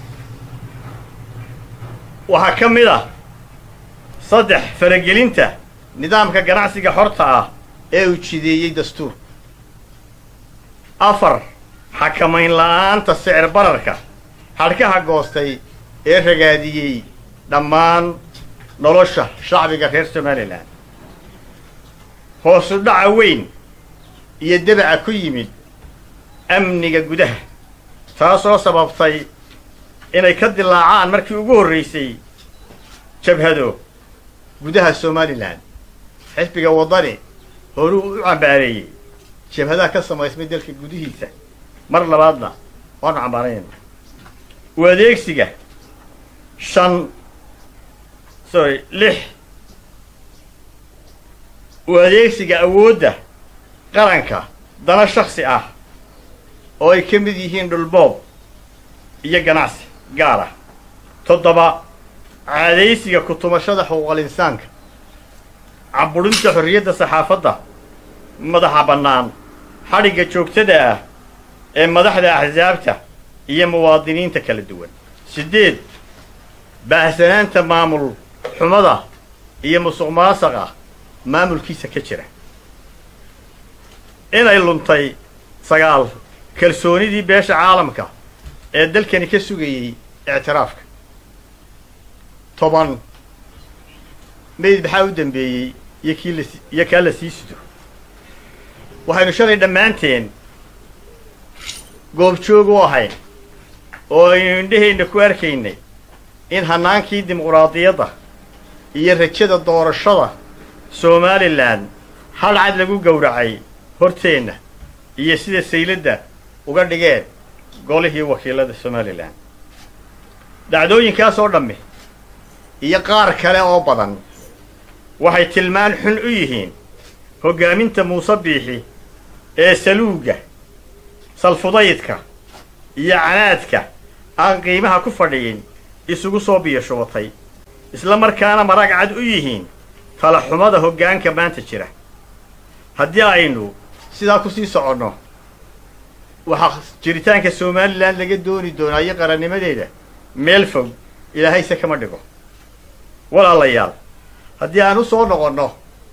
waxaa ka mid ah saddex faragelinta nidaamka ganacsiga xorta ah ee uu jideeyey dastuur afar xakamayn la'aanta sicir bararka xadhkaha goostay ee ragaadiyey dhammaan nolosha shacbiga reer somalilan hoosu dhaca weyn iyo debaca ku yimid amniga gudaha taasoo sababtay inay ka dilaacaan markii ugu horraysay jabhado gudaha somalilan xisbiga waddani horuu u cambaareeyey jabhadaha ka samaysmay dalka gudihiisa mar labaadna waanu cambaarayna u adeegsiga shan sorry lix u adeegsiga awoodda qaranka dana shaksi ah oo ay ka mid yihiin dhulboob iyo ganacsi gaar ah toddoba caadaysiga ku-tumashada xuquuqal insaanka caburinta xorriyadda saxaafadda madaxa bannaan xadhigga joogtada ah ee madaxda axsaabta iyo muwaadiniinta kala duwan siddeed baahsanaanta maamul xumada iyo musuq maasaqa maamulkiisa ka jira inay luntay sagaal kalsoonidii beesha caalamka ee dalkani ka sugayey ictiraafka toban meyd maxaa u dambeeyey iyo kii las iyo kaa la sii sido waxaynu shalay dhammaanteen goobjoog u ahayn oo aynu indhaheenna ku arkaynay in hannaankii dimuqraadiyadda iyo rajada doorashada somalilan hal cad lagu gowracay horteenna iyo sida sayladda uga dhigeen golihii wakiilada somalilan dhacdooyinkaas oo dhammi iyo qaar kale oo badan waxay tilmaan xun u yihiin hoggaaminta muuse biixi ee saluugga salfudaydka iyo canaadka aan qiimaha ku fadhiyin isugu soo biyashubatay isla markaana marag cad u yihiin talaxumada hoggaanka maanta jira haddii aynu sidaa ku sii soconno waxaa jiritaanka somalilan laga dooni doonaa iyo qarannimadeeda meel fog ilaahayse kama dhigo walaalayaal haddii aan u soo noqonno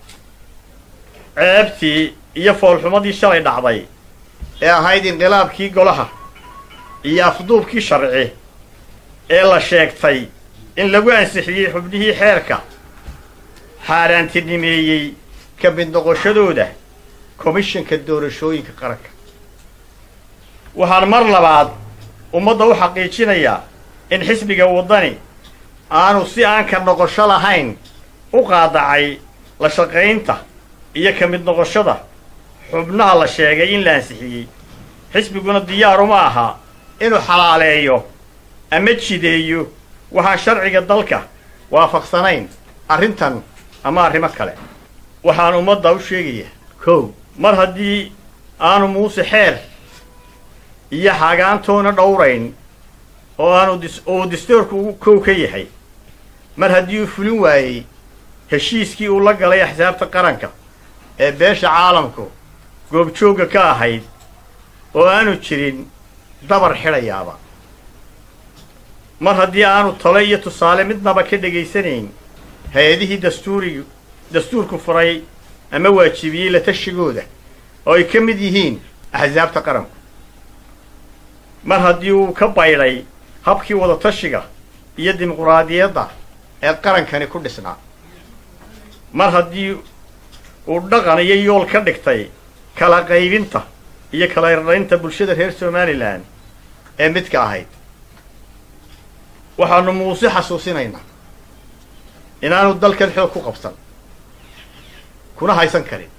ceebtii iyo foolxumadii shalay dhacday ee ahayd inqilaabkii golaha iyo afduubkii sharci ee la sheegtay in lagu ansixiyey xubnihii xeerka xaaraantinimeeyey ka mid noqoshadooda komishanka doorashooyinka qaranka waxaan mar labaad ummadda u xaqiijinayaa in xisbiga waddani aanu si aan ka noqosho lahayn u qaadacay la shaqaynta iyo ka mid noqoshada xubnaha la sheegay in la ansixiyey xisbiguna diyaaruma aha inuu xalaaleeyo ama jideeyo waxaan sharciga dalka waafaqsanayn arrintan ama arrimo kale waxaan ummadda u sheegayaa kow mar haddii aanu muuse xeer iyo xaagaantoona dhowrayn oo aanu dis oo dastuurku ugu kow ka yahay mar haddii uu fulin waayey heshiiskii uu la galay axsaabta qaranka ee beesha caalamku goobjoogga ka ahayd oo aanu jirin dabar xidhayaaba mar haddii aanu talo iyo tusaale midnaba ka dhegaysanayn hay-adihii dastuurigu dastuurku furay ama waajibiyey la tashigooda oo ay ka mid yihiin axsaabta qaranku mar haddii uu ka baydhay habkii wadatashiga iyo dimuquraadiyadda ee qarankani ku dhisnaa mar haddii uu dhaqan iyo yool ka dhigtay kala qaybinta iyo kala irdhaynta bulshada reer somalilan ee midka ahayd waxaanu muuse xasuusinaynaa inaanu dalkan xoog ku qabsan kuna haysan karin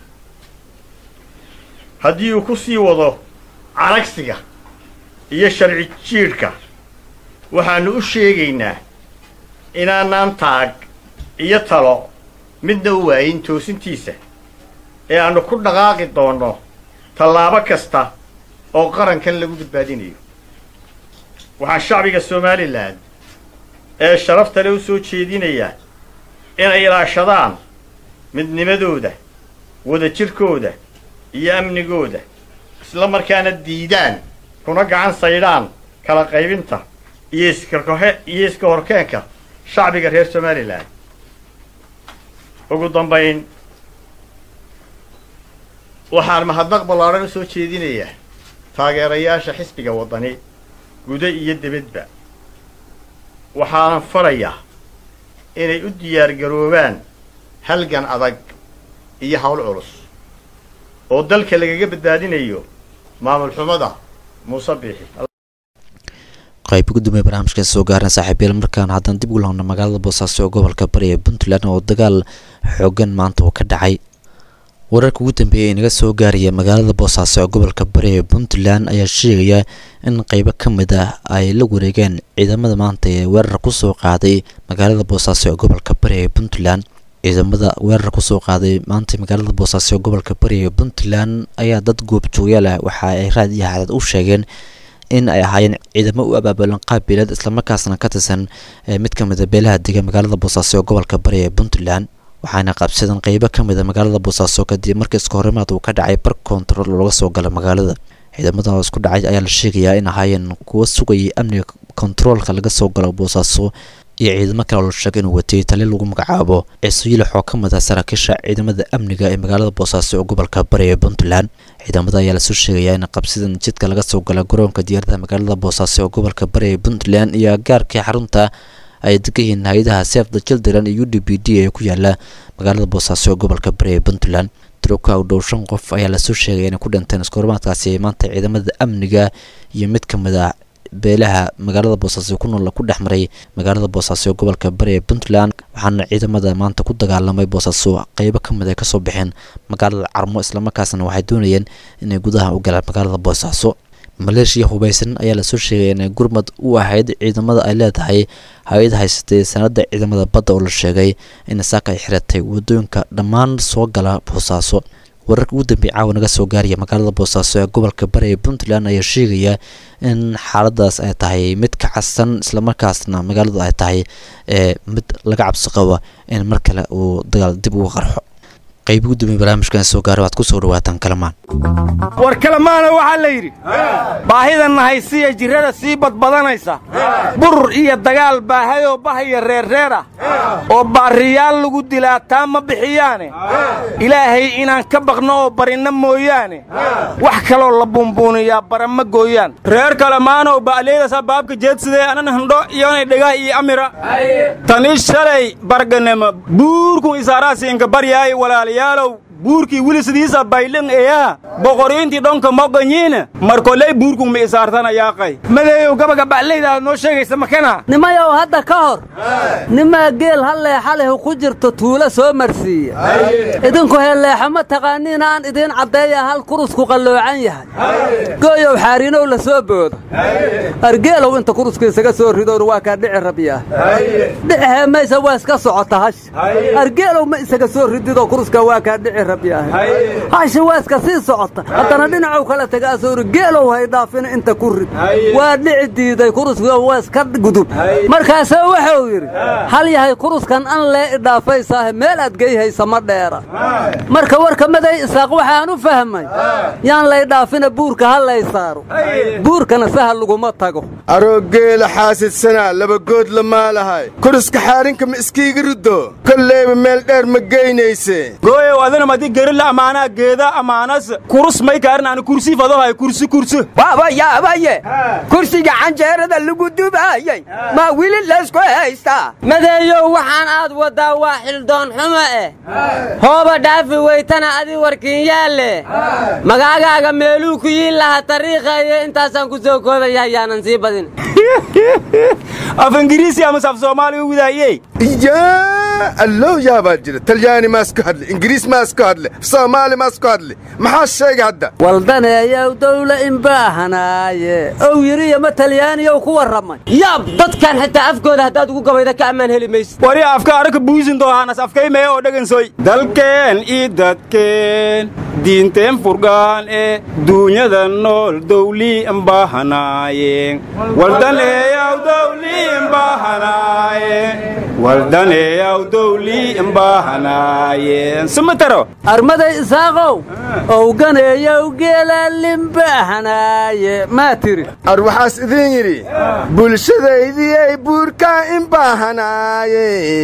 haddii uu ku sii wado caragsiga iyo sharci jiidhka waxaanu u sheegaynaa inaanaan taag iyo talo midna u waayin toosintiisa ee aanu ku dhaqaaqi doonno tallaabo kasta oo qarankan lagu badbaadinayo waxaan shacbiga somalilan ee sharafta le u soo jeedinayaa inay ilaashadaan midnimadooda wadajirkooda iyo amnigooda isla markaana diidaan kuna gacan saydhaan kala qaybinta iyo iskakohe iyo iska horkeenka shacbiga reer somalilan ugu dambayn waxaan mahadnaq ballaadhan u soo jeedinayaa taageerayaasha xisbiga waddani guda iyo debadba waxaanan farayaa inay u diyaargaroobaan halgan adag iyo hawl culus oo dalka lagaga badbaadinayo maamul xumada muuse biixi qayb gudoomiye barnaamijka soo gaaran saaxiibyeel markaan haddana dib ugu laabna magaalada boosaaso ee gobolka bari ee puntland oo dagaal xoogan maanta uu ka dhacay wararka ugu dambeeyay ee naga soo gaaraya magaalada boosaaso ee gobolka bari ee puntland ayaa sheegaya in qeybo ka mid ah ay la wareegeen ciidamada maanta ee weerar kusoo qaaday magaalada boosaaso ee gobolka bari ee puntland ciidamada weerar kusoo qaaday maanta magaalada boosaaso ee gobolka bari ee puntland ayaa dad goobjoogyaal ah waxa ay raad iyo xadad u sheegeen in ay ahaayeen ciidamo u abaabulan qaabileed islamarkaasna ka tirsan mid ka mid a beelaha dega magaalada boosaaso ee gobolka bari ee puntland waxaana qabsadeen qeybo ka mid a magaalada boosaaso kadib markii iska horimaad uu ka dhacay bar kontarool looga soo galay magaalada ciidamadan oo isku dhacay ayaa la sheegayaa in ahaayeen kuwa sugayay amniga kontaroolka laga soo galo boosaaso iyo ciidamo kale oo la sheegay inuu watay tali lagu magacaabo ciiso yilax oo ka mid ah saraakiisha ciidamada amniga ee magaalada boosaaso ee gobolka bari ee puntland ciidamada ayaa lasoo sheegayaa in qabsidan jidka laga soo gala garoonka diyaaradaha magaalada boosaaso ee gobolka bari ee puntland iyo agaarkii xarunta ay degan yihiin hay-adaha sef the children iyo u d b d ee ku yaala magaalada boosaaso ee gobolka bari ee puntland tiroka u dhow shan qof ayaa lasoo sheegaya inay ku dhinteen iskoormaadkaasi maanta ciidamada amniga iyo mid ka mid ah beelaha magaalada boosaaso ku nool ku dhex maray magaalada boosaaso ee gobolka bari ee puntland waxaana ciidamada maanta ku dagaalamay boosaaso qeybo ka mid ay kasoo baxeen magaalada carmo islamarkaasna waxay doonayeen inay gudaha u galaan magaalada boosaaso maleeshiya hubaysan ayaa lasoo sheegay inay gurmad u ahayd ciidamada ay leedahay hay-ad haysatay sanada ciidamada badda oo la sheegay in saaka ay xiratay wadooyinka dhammaan soo gala boosaaso wararka ugu dambeey caawa naga soo gaaraya magaalada boosaaso ee gobolka bari ee puntland ayaa sheegaya in xaaladaas ay tahay mid ka casan islamarkaasna magaaladu ay tahay ee mid laga cabsi qaba in mar kale uu dagaal dib uga qarxo qayb ugu dambeey barnaamijkan soo gaara waad kusoo dhawaataan kalamaan war kalemaana waxaa la yidhi baahidan nahaysiya jirrada sii badbadanaysa burur iyo dagaal baahayoo bahaya reerreer ah oo baariyaal lagu dilaa taa ma bixiyaane ilaahay inaan ka baqno oo barinna mooyaane wax kaloo la buunbuuniyaa bara ma gooyaan reer kalemaanow ba'leydasa baabka jeedsidee anan handho iyonay dhega iyo amira tani shalay barganema buurkun isaaraasi inka baryaay walaalayaalow buurkii wili sidiisa baylin eya boqoriintii dhonka moganyiina markoley buurkun ma isaartanayaaqay madeeyow gabaga baclayda aad noo sheegaysa makana nimayow hadda ka hor nimaa geel ha leexa leh ku jirto tuulo soo marsiiya idinku heelleexa ma taqaaniin aan idiin caddeeya hal kurusku qalloocan yahay gooyow xaariinow la soo boodo argeelow inta kuruska isaga soo ridoon waa kaa dhici rabyaa dhicihee maysa waa iska socota hash argeelow ma isaga soo rididoo kuruska waa kaa dhici rabyaa hashi waa iska sii socota haddana dhinacow kala taga asoori geelow hay dhaafin inta ku rid waa dhici diiday kuruska waa iska gudub markaasee wuxuu yidhi hal yahay kuruskan an lee idhaafaysaahe meel aad geyhaysa ma dheera marka warka maday isaaq waxaan u fahmay yaan lay dhaafina buurka ha lay saaro buurkana sahal laguma tago aroogeela xaasidsanaa labagood la maalahay kuruska xaarinka ma iskiiga riddo kolleyba meel dheer ma geynayse gooyow adina madi gerila amaanaa geeda amaanas kurus may kaarin aan kursi fadohay kursi kursi waaba yaabaye kursiga canjeerada lagu dubaayey ma wili laysku haystaa madeeyow waxaan aad waddaa waa xildoon xumo eh hooba dhaafi weytana adi warkiinyaalle magaagaaga meeluu ku yiin laha tariiqayo intaasaan ku soo koobaya yaanan sii badin af ingiriisi ama saf soomaaliga widaayey yaa allow yaabaa jira talyaani maas ku hadle ingiriis maas ku hadle soomaali maas ku hadle maxaa sheega hadda waldaneeyow dawla inbaahanaaye ow yidhiyo ma talyaaniyow ku warramay yaab dadkan xitaa afkooda haddaad ugu gabayda ka ammaan heli maysid wari afka araka buusin doohaanas afkaymee oo dhagansoy dalkeen ii dadkeen diinteen furgaan ee duunyada nool dawlii imbaahanaaye waldaneeyaw dawlii imbaahanaaye waldaneeyaw dawlii imbaahanaaye sumataro armaday isaaqow owganeeyow geelaalimbahanaaye maa tiri ar waxaas idiin yidhi bulshadaydii buurkaa imbaahanaaye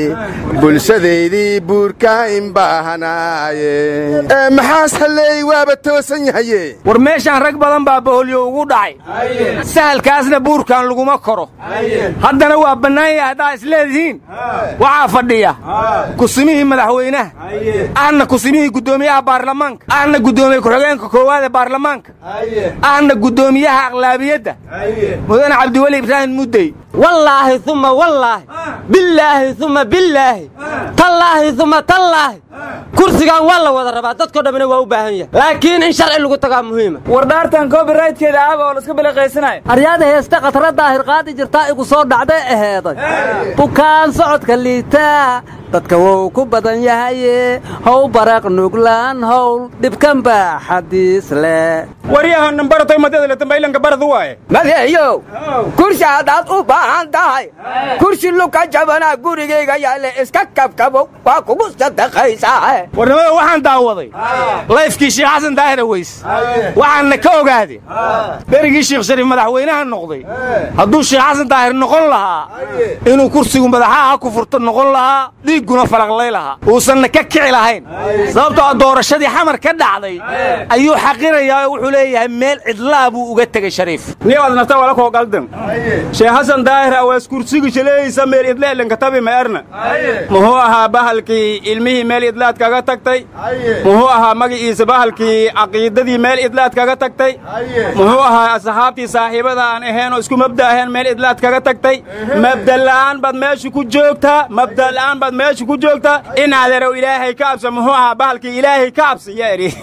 bulshadaydii buurkaa imbaahanaaye ee maxaas halleey waaba toosan yahaye war meeshaan rag badan baa baholyo ugu dhacay sahalkaasna buurkan laguma koro haddana waa bannaan yahay haddaa isleedihiin waxaa fadhiya kusimihii madaxweynaha ahna kusimihii guddoomiyaha baarlamaanka ahna guddoomiye ku-xigeenka koowaad ee baarlamaanka ahna guddoomiyaha aqlaabiyadda mudane cabdiweli ibraahim muddey wallaahi uma wallaahi billaahi uma billaahi tallaahi uma tallaahi kursigan waa la wada rabaa dadko dhammina waa u baahan yahay laakiin in sharci lagu tagaa muhiima war dhaartan copyrightkeeda aaba oo laska biliqaysanaya aryaada heesta khatara daahir qaadi jirtaa igu soo dhacday aheeday bukaan socodka liitaa dadka wou ku badan yahaye how baraq nuglaan howl dhibkan baa xadiis leh waryaha nambaratay madada tambaylanka baradu waaye madeeyow kursi haddaad u baahan tahay kursi luka jabanaa gurigayga yaale iska kabkabo waa kugu sadaqaysaa warnimada waxaan daawaday layfkii sheekh xasan daahir aweys waxaanna ka ogaaday berigii sheekh shariif madaxweynaha noqday hadduu sheekh xasan daahir noqon lahaa inuu kursigu madaxaha ku furto noqon lahaa dhiigguna falaqlay lahaa uusanna ka kici lahayn sababtoo doorashadii xamar ka dhacday ayuu xaqirayaa oo wuxuu leeyahay meel cidlaa buu uga tegey shariif niyaad nafta wala koo qaldan sheekh xasan daahir aweys kursiga shaleeysa meel idleelanka tabi ma erna muxuu ahaa bahalkii ilmihii meel idlaad kaga tagtay muxuu ahaa magaciisa bahalkii caqiidadii meel idlaad kaga tagtay muxuu ahaa asxaabtii saaxiibada aan ahayn oo isku mabda ahayn meel idlaad kaga tagtay mabda la'aan baad meesha ku joogtaa mabda la'aan baad meesha ku joogtaa inaaderow ilaahay ka absa muxuu ahaa bahalkii ilaahay ka absa yaa idhi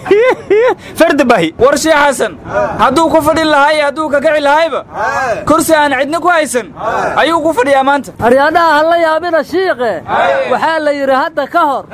fardi bahi war sheekh xasan hadduu ku fadhin lahaa iyo hadduu kagaci lahayba kursi aan cidna ku haysan ayuu ku fadhiyaa maanta aryaadhaha ha la yaabina shiiqe waxaa la yidhi hadda ka hor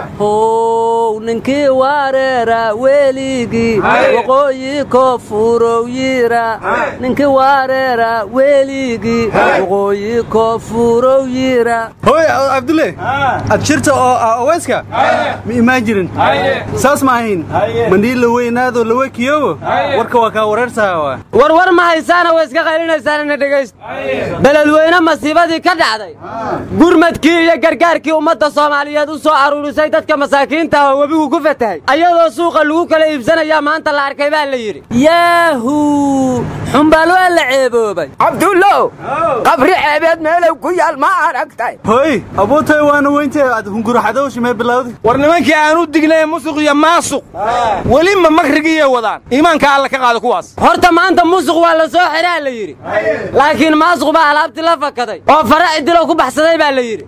how ninkii waareera weligii waqooyi koofurow yira ninkii waareera weligii waqooyi koofurow yira hooy abdulle ad shirta oo ah oweyska ma imaan jirin saas ma ahayn mandhii la weynaado lawekiyowo warka waa kaa wareersaha warwar ma haysaana way iska qaylinaysaanina dhegaysta beledweyne masiibadii ka dhacday gurmadkii iyo gargaarkii ummadda soomaaliyeed u soo aruurisay dadka masaakiinta ah oo webigu ku fatahay ayadoo suuqa lagu kala iibsanayaa maanta la arkay baa la yidhi yaahu xumbaal waa la ceeboobay cabdullow qabri ceebeed meelow ku yaal ma aragtay hoy abuutay waana weynta aad hunguraxadowshi mee bilowday war nimankii aan u dignay musuq iyo maasuq weli ma makrigiyay wadaan iimaanka alla ka qaada kuwaas horta maanta musuq waa la soo xiraa la yidhi laakiin maasuq baa alaabtii la fakaday oo fara cidilo ku baxsaday baa la yidhi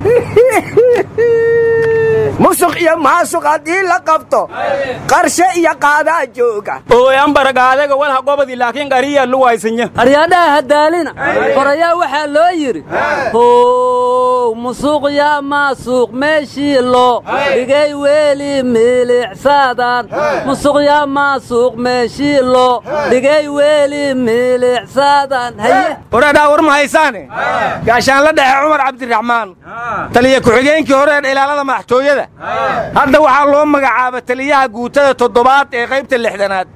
musuq iyo maasuq haddii la qabto qarshe iyo qaadaa jooga ooyanbaragaadaga walha gobadi laakiin qariya luwaysanya aryaadhaha hadaalina horayaa waxaa loo yidhi how musuuq yaa maasuuq meeshii loo dhigay weeli miilicsaadan musuq yaa maasuuq meeshii loo dhigay weeli miilicsaadan haye wareedhaa war ma haysaane gaashaanla dhexe cumar cabdiraxmaan taliya ku-xigeenkii hore ee ilaalada madaxtooyada hadda waxaa loo magacaaba taliyaha guutada toddobaad ee qaybta lixdanaad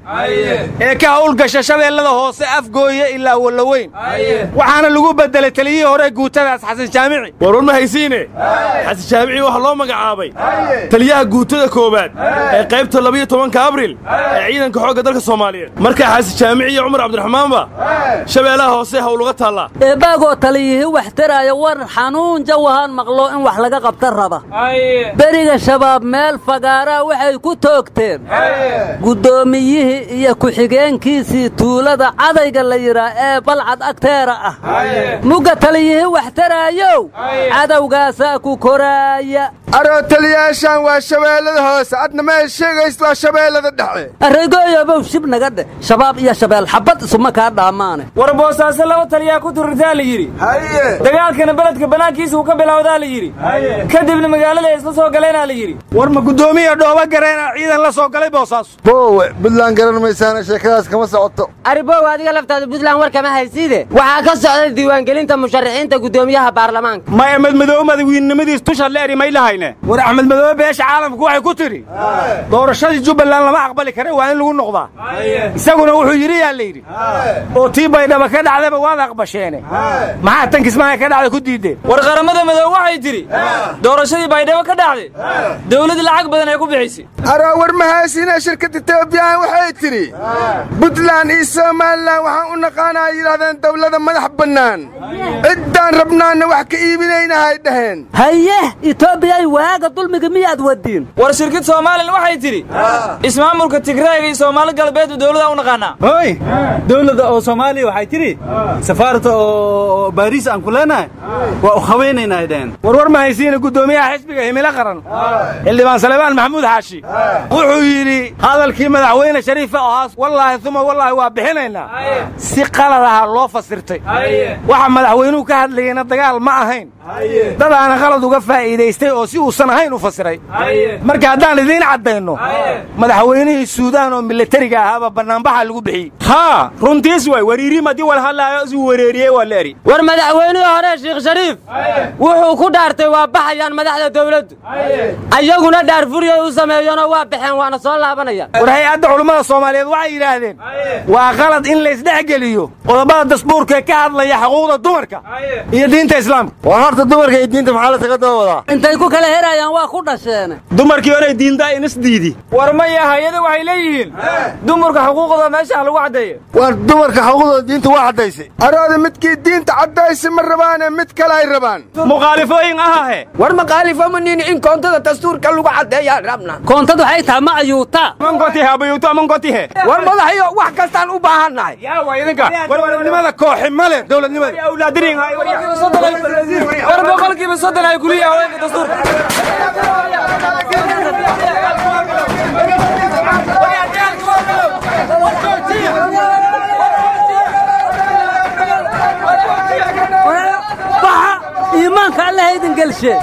ee ka howlgasha shabeellada hoose afgooye ilaa wallaweyn waxaana lagu beddelay taliyihii hore guutadaas xasan jaamici warwar ma haysiine xasan jaamici waxaa loo magacaabay taliyaha guutada koowaad ee qaybta labiyo tobanka abril ee ciidanka xoogga dalka soomaaliyeed markaa xasan jaamici iyo cumar cabdiraxmaanba shabeellaha hoose howluga taallaa eebbaagoo taliyihii wax taraayo war xanuun jawahaan maqlo in wax laga qabta raba beriga shabaab meel fagaaraa waxay ku toogteen guddoomiyihii iyo ku-xigeenkiisii tuulada cadayga la yidhaa ee balcad agteera ah mugga taliyihii wax taraayow cadowgaasaa ku koraaya aroo taliyaashaan waa shabeellada hoose adna meel sheegaysid waa shabeellada dhexe arreygooyobow shib naga dheh shabaab iyo shabeel xabbad isuma kaa dhaamaane war boosaaso laba taliyaa ku turirtaa la yidhi dagaalkana beledka bannaankiisa uu ka bilowdaa la yidhi kadibna magaalada ay isla soo galeenaa la yidhi war ma guddoomiya dhooba gareena ciidan la soo galay boosaaso boowe buntland garan maysaana sheekadaas kama socoto aribow adiga laftaada buntland war kama haysiide waxaa ka socday diiwaangelinta musharaxiinta guddoomiyaha baarlamaanka ma axmed madoobe madawiinnimadiis tusha leeri may lahayne war axmed madoobe beesha caalamku waxay ku tidhi doorashadii jubbaland lama aqbali kare waa in lagu noqdaa isaguna wuxuu yidhi yaa la yidhi oo tii baydhaba ka dhacdaba waad aqbasheene maxaa tan kismaayo ka dhacda ku diideen war qaramada madoobe waxay tidhi doorashadii baydhabo ka dhacday dawladda lacag badan ay ku bixisay aroo war mahaysina shirkadda etoobiyaan waxay tidhi buntland iyo somalilan waxaan u naqaanaa yidhahdeen dawlada madax bannaan ciddaan rabnaanna wax ka iibinaynahay dhaheen haye etoobiyay waaga dulmiga miyaad wadiin war shirkid somalilan waxay tidhi ismaamulka tigreega iyo soomaali galbeedba dawlada u naqaanaa hoy dawladda oo soomaaliya waxay tidhi safaarata oo baariis aan ku leenahay waa u hawaynaynaa dhaheen warwar ma haysiina guddoomiyaha xisbiga himilo qaran xildhibaan salebaan maxamuud xaashi wuxuu yidhi hadalkii madaxweyne shariife ahaas wallaahi uma wallaahi waa bixinaynaa si qalad aha loo fasirtay waxa madaxweynuhu ka hadlayeyna dagaal ma ahayn dadaana qalad uga faa'iidaystay oo si uusan ahayn u fasiray marka haddaan idiin caddayno madaxweynihii suudaan oo milatariga ahaaba bannaanbaxa lagu bixiyey haa runtiis way wariirim haddii wal hadlaayo isu wareeriyey waa la eri war madaxweynihii hore sheekh shariif wuxuu ku dhaartay waa baxayaan madaxda dawladdu ayaguna dhaarfuriyay u sameeyeenoo waa baxeen waana soo laabanayaan war hay-adda culummada soomaaliyeed waxay yidhaahdeen waa qalad in laysdhexgeliyo qodobada dasbuurka ee ka hadlaya xuquuqda dumarka iyo diinta islaamka war horta dumarka iyo diinta maxaa lasaga daba wadaa intay ku kala herayaan waa ku dhasheene dumarkii hore diinta inis diidi war maya hay-ada waxay leeyihiin dumarka xuquuqdooda meeshaan lagu caddeeyo war dumarka xuquuqdooda diinta waa caddaysay arooda midkii diinta caddaysay ma rabaane mid kale ay rabaan mukhaalifooyin ahahe war maqaalifo ma nini in koontada dastuurka lagu caddeeyaan rabna koontad waxay tahay ma ayuuta mankotihe abayuuto mankotihe war madaxyo wax kastaan u baahannahay yaa waa idinka warwarnimada kooxi male dowladnimada awlaadirin war boqolkiiba soddon ay kuliya haweenka dastuurka iimaanka alla haydin gelshe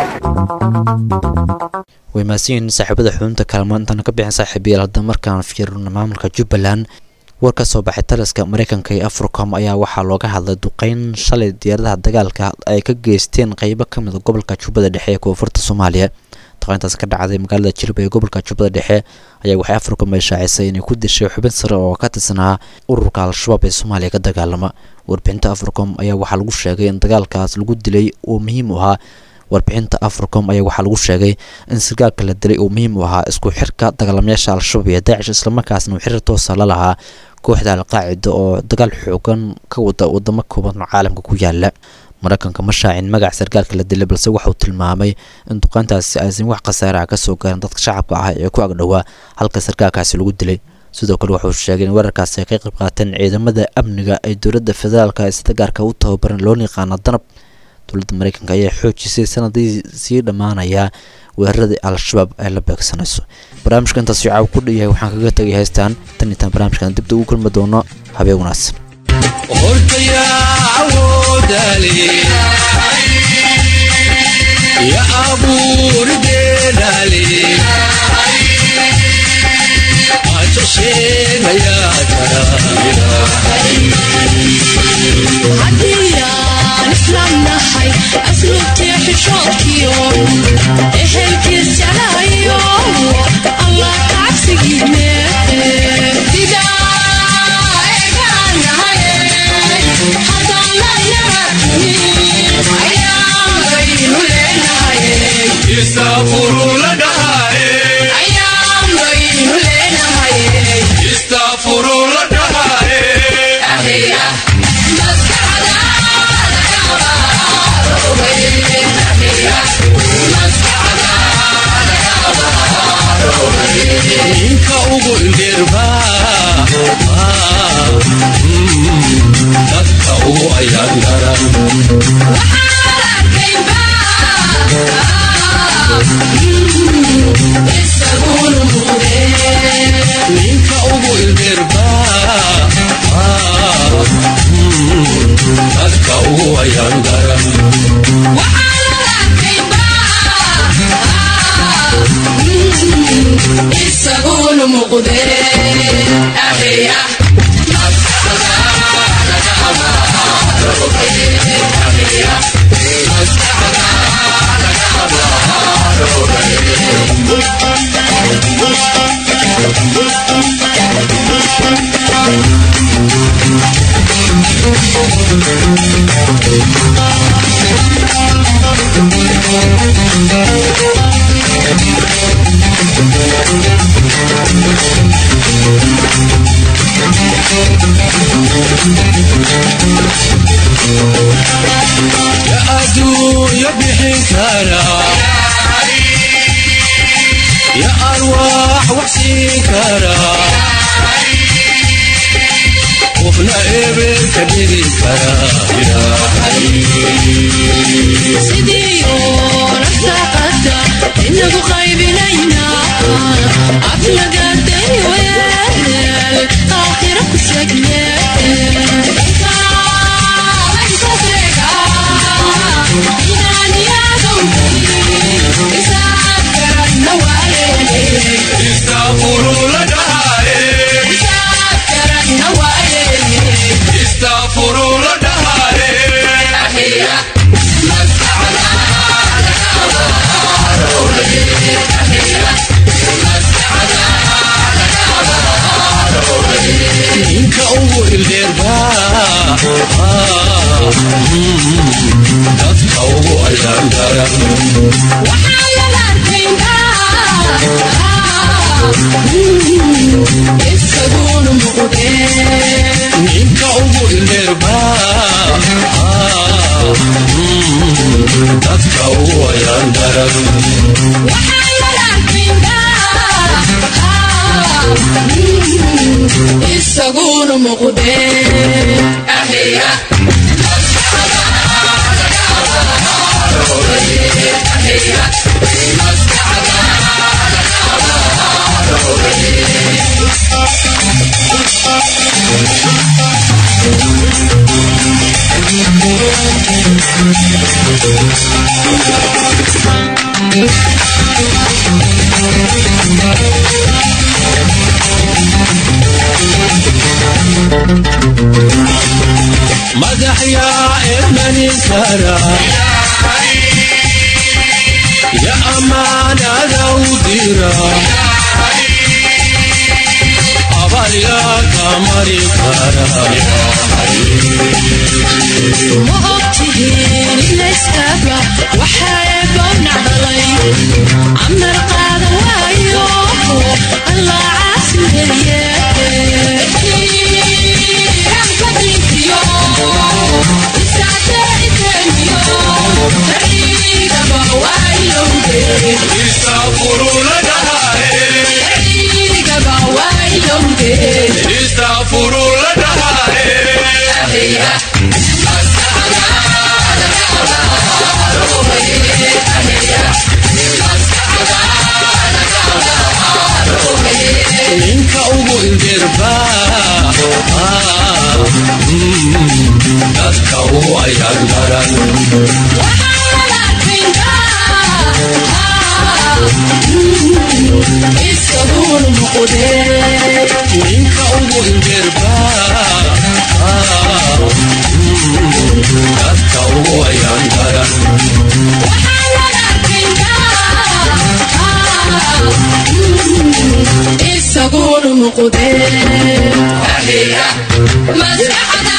way mahadsanyihiin saaxiibada xubinta kaalmo intaan ka bixin saaxiibayaal hadda markaan fiirino maamulka jubbaland war ka soo baxay taliska mareykanka iyo africom ayaa waxaa looga hadlay duqeyn shalay diyaaradaha dagaalka ay ka geysteen qeybo ka mid a gobolka jubbada dhexe ee koonfurta soomaaliya duqeyntaas ka dhacday magaalada jilba ee gobolka jubbada dhexe ayaa waxay africom ay shaacisay inay ku dishay xubin sare oo ka tirsanaa ururka al-shabaab ee soomaaliya ka dagaalama warbixinta africom ayaa waxaa lagu sheegay in dagaalkaas lagu dilay uu muhiim u ahaa warbixinta africom ayaa waxaa lagu sheegay in sargaalka la dilay uu muhiim u ahaa isku xirka dagaalamayaasha al-shabaab iyo daacish islamarkaasna uu xiriir toosa la lahaa kooxda al-qaacida oo dagaal xoogan ka wada wadamo kooban oo caalamka ku yaala maraykanka ma shaacin magaca sarkaalka la dilay balse waxauu tilmaamay in duqeyntaasi aysan wax khasaaraha ka soo gaarin dadka shacabka ah ee ku agdhowaa halka sarkaalkaasi lagu dilay sidoo kale wuxuu sheegay in weerarkaasi ay ka qayb qaateen ciidamada amniga ee dowladda federaalka ee sida gaarka u tababaran loona yaqaano danab dowladda maraykanka ayaa xoojisay sanadii sii dhammaanayaa weeraradii al-shabaab ay la beegsanayso barnaamijka intaas shicaaw ku dhanyahay waxaan kaga tegay haystaan tan intaan barnaamijkan dibda ugu kulmi doono habeen wanaagsan ya abuurdeedale haddiyaan islam nahay asluubtii xishoodkiyo ehelkiis jeclahayo allah kacabsigiine ninka ugu indheerba dadka ugu ayaan daran ninka ugu indheerba dadka ugu ayaan daran isaguna muqde akhriya ya adduunya bixin kara ya arwaax wax siin kara qofna eber ka dhigi kara sidiyo nafsaqada inagu qaybinayna aflagaday weel aakhira ku segne ninka ugu ildeerba dadka ugu ayaan daran isaguna muqde ninka ugu ildeerba dadka ugu ayaan daran isaguna muqde akhriya madax yaa ermanin kara ya amaanada u dira abal yaa ka mari kara ma ogtihiin inayskaba waxaa goobnac dhalay camar qaadan waayo allah caasimeeye dadka u ayaan daran ninka ugu indirba dadka ugu ayaan daran isaguna muqdee maskaxda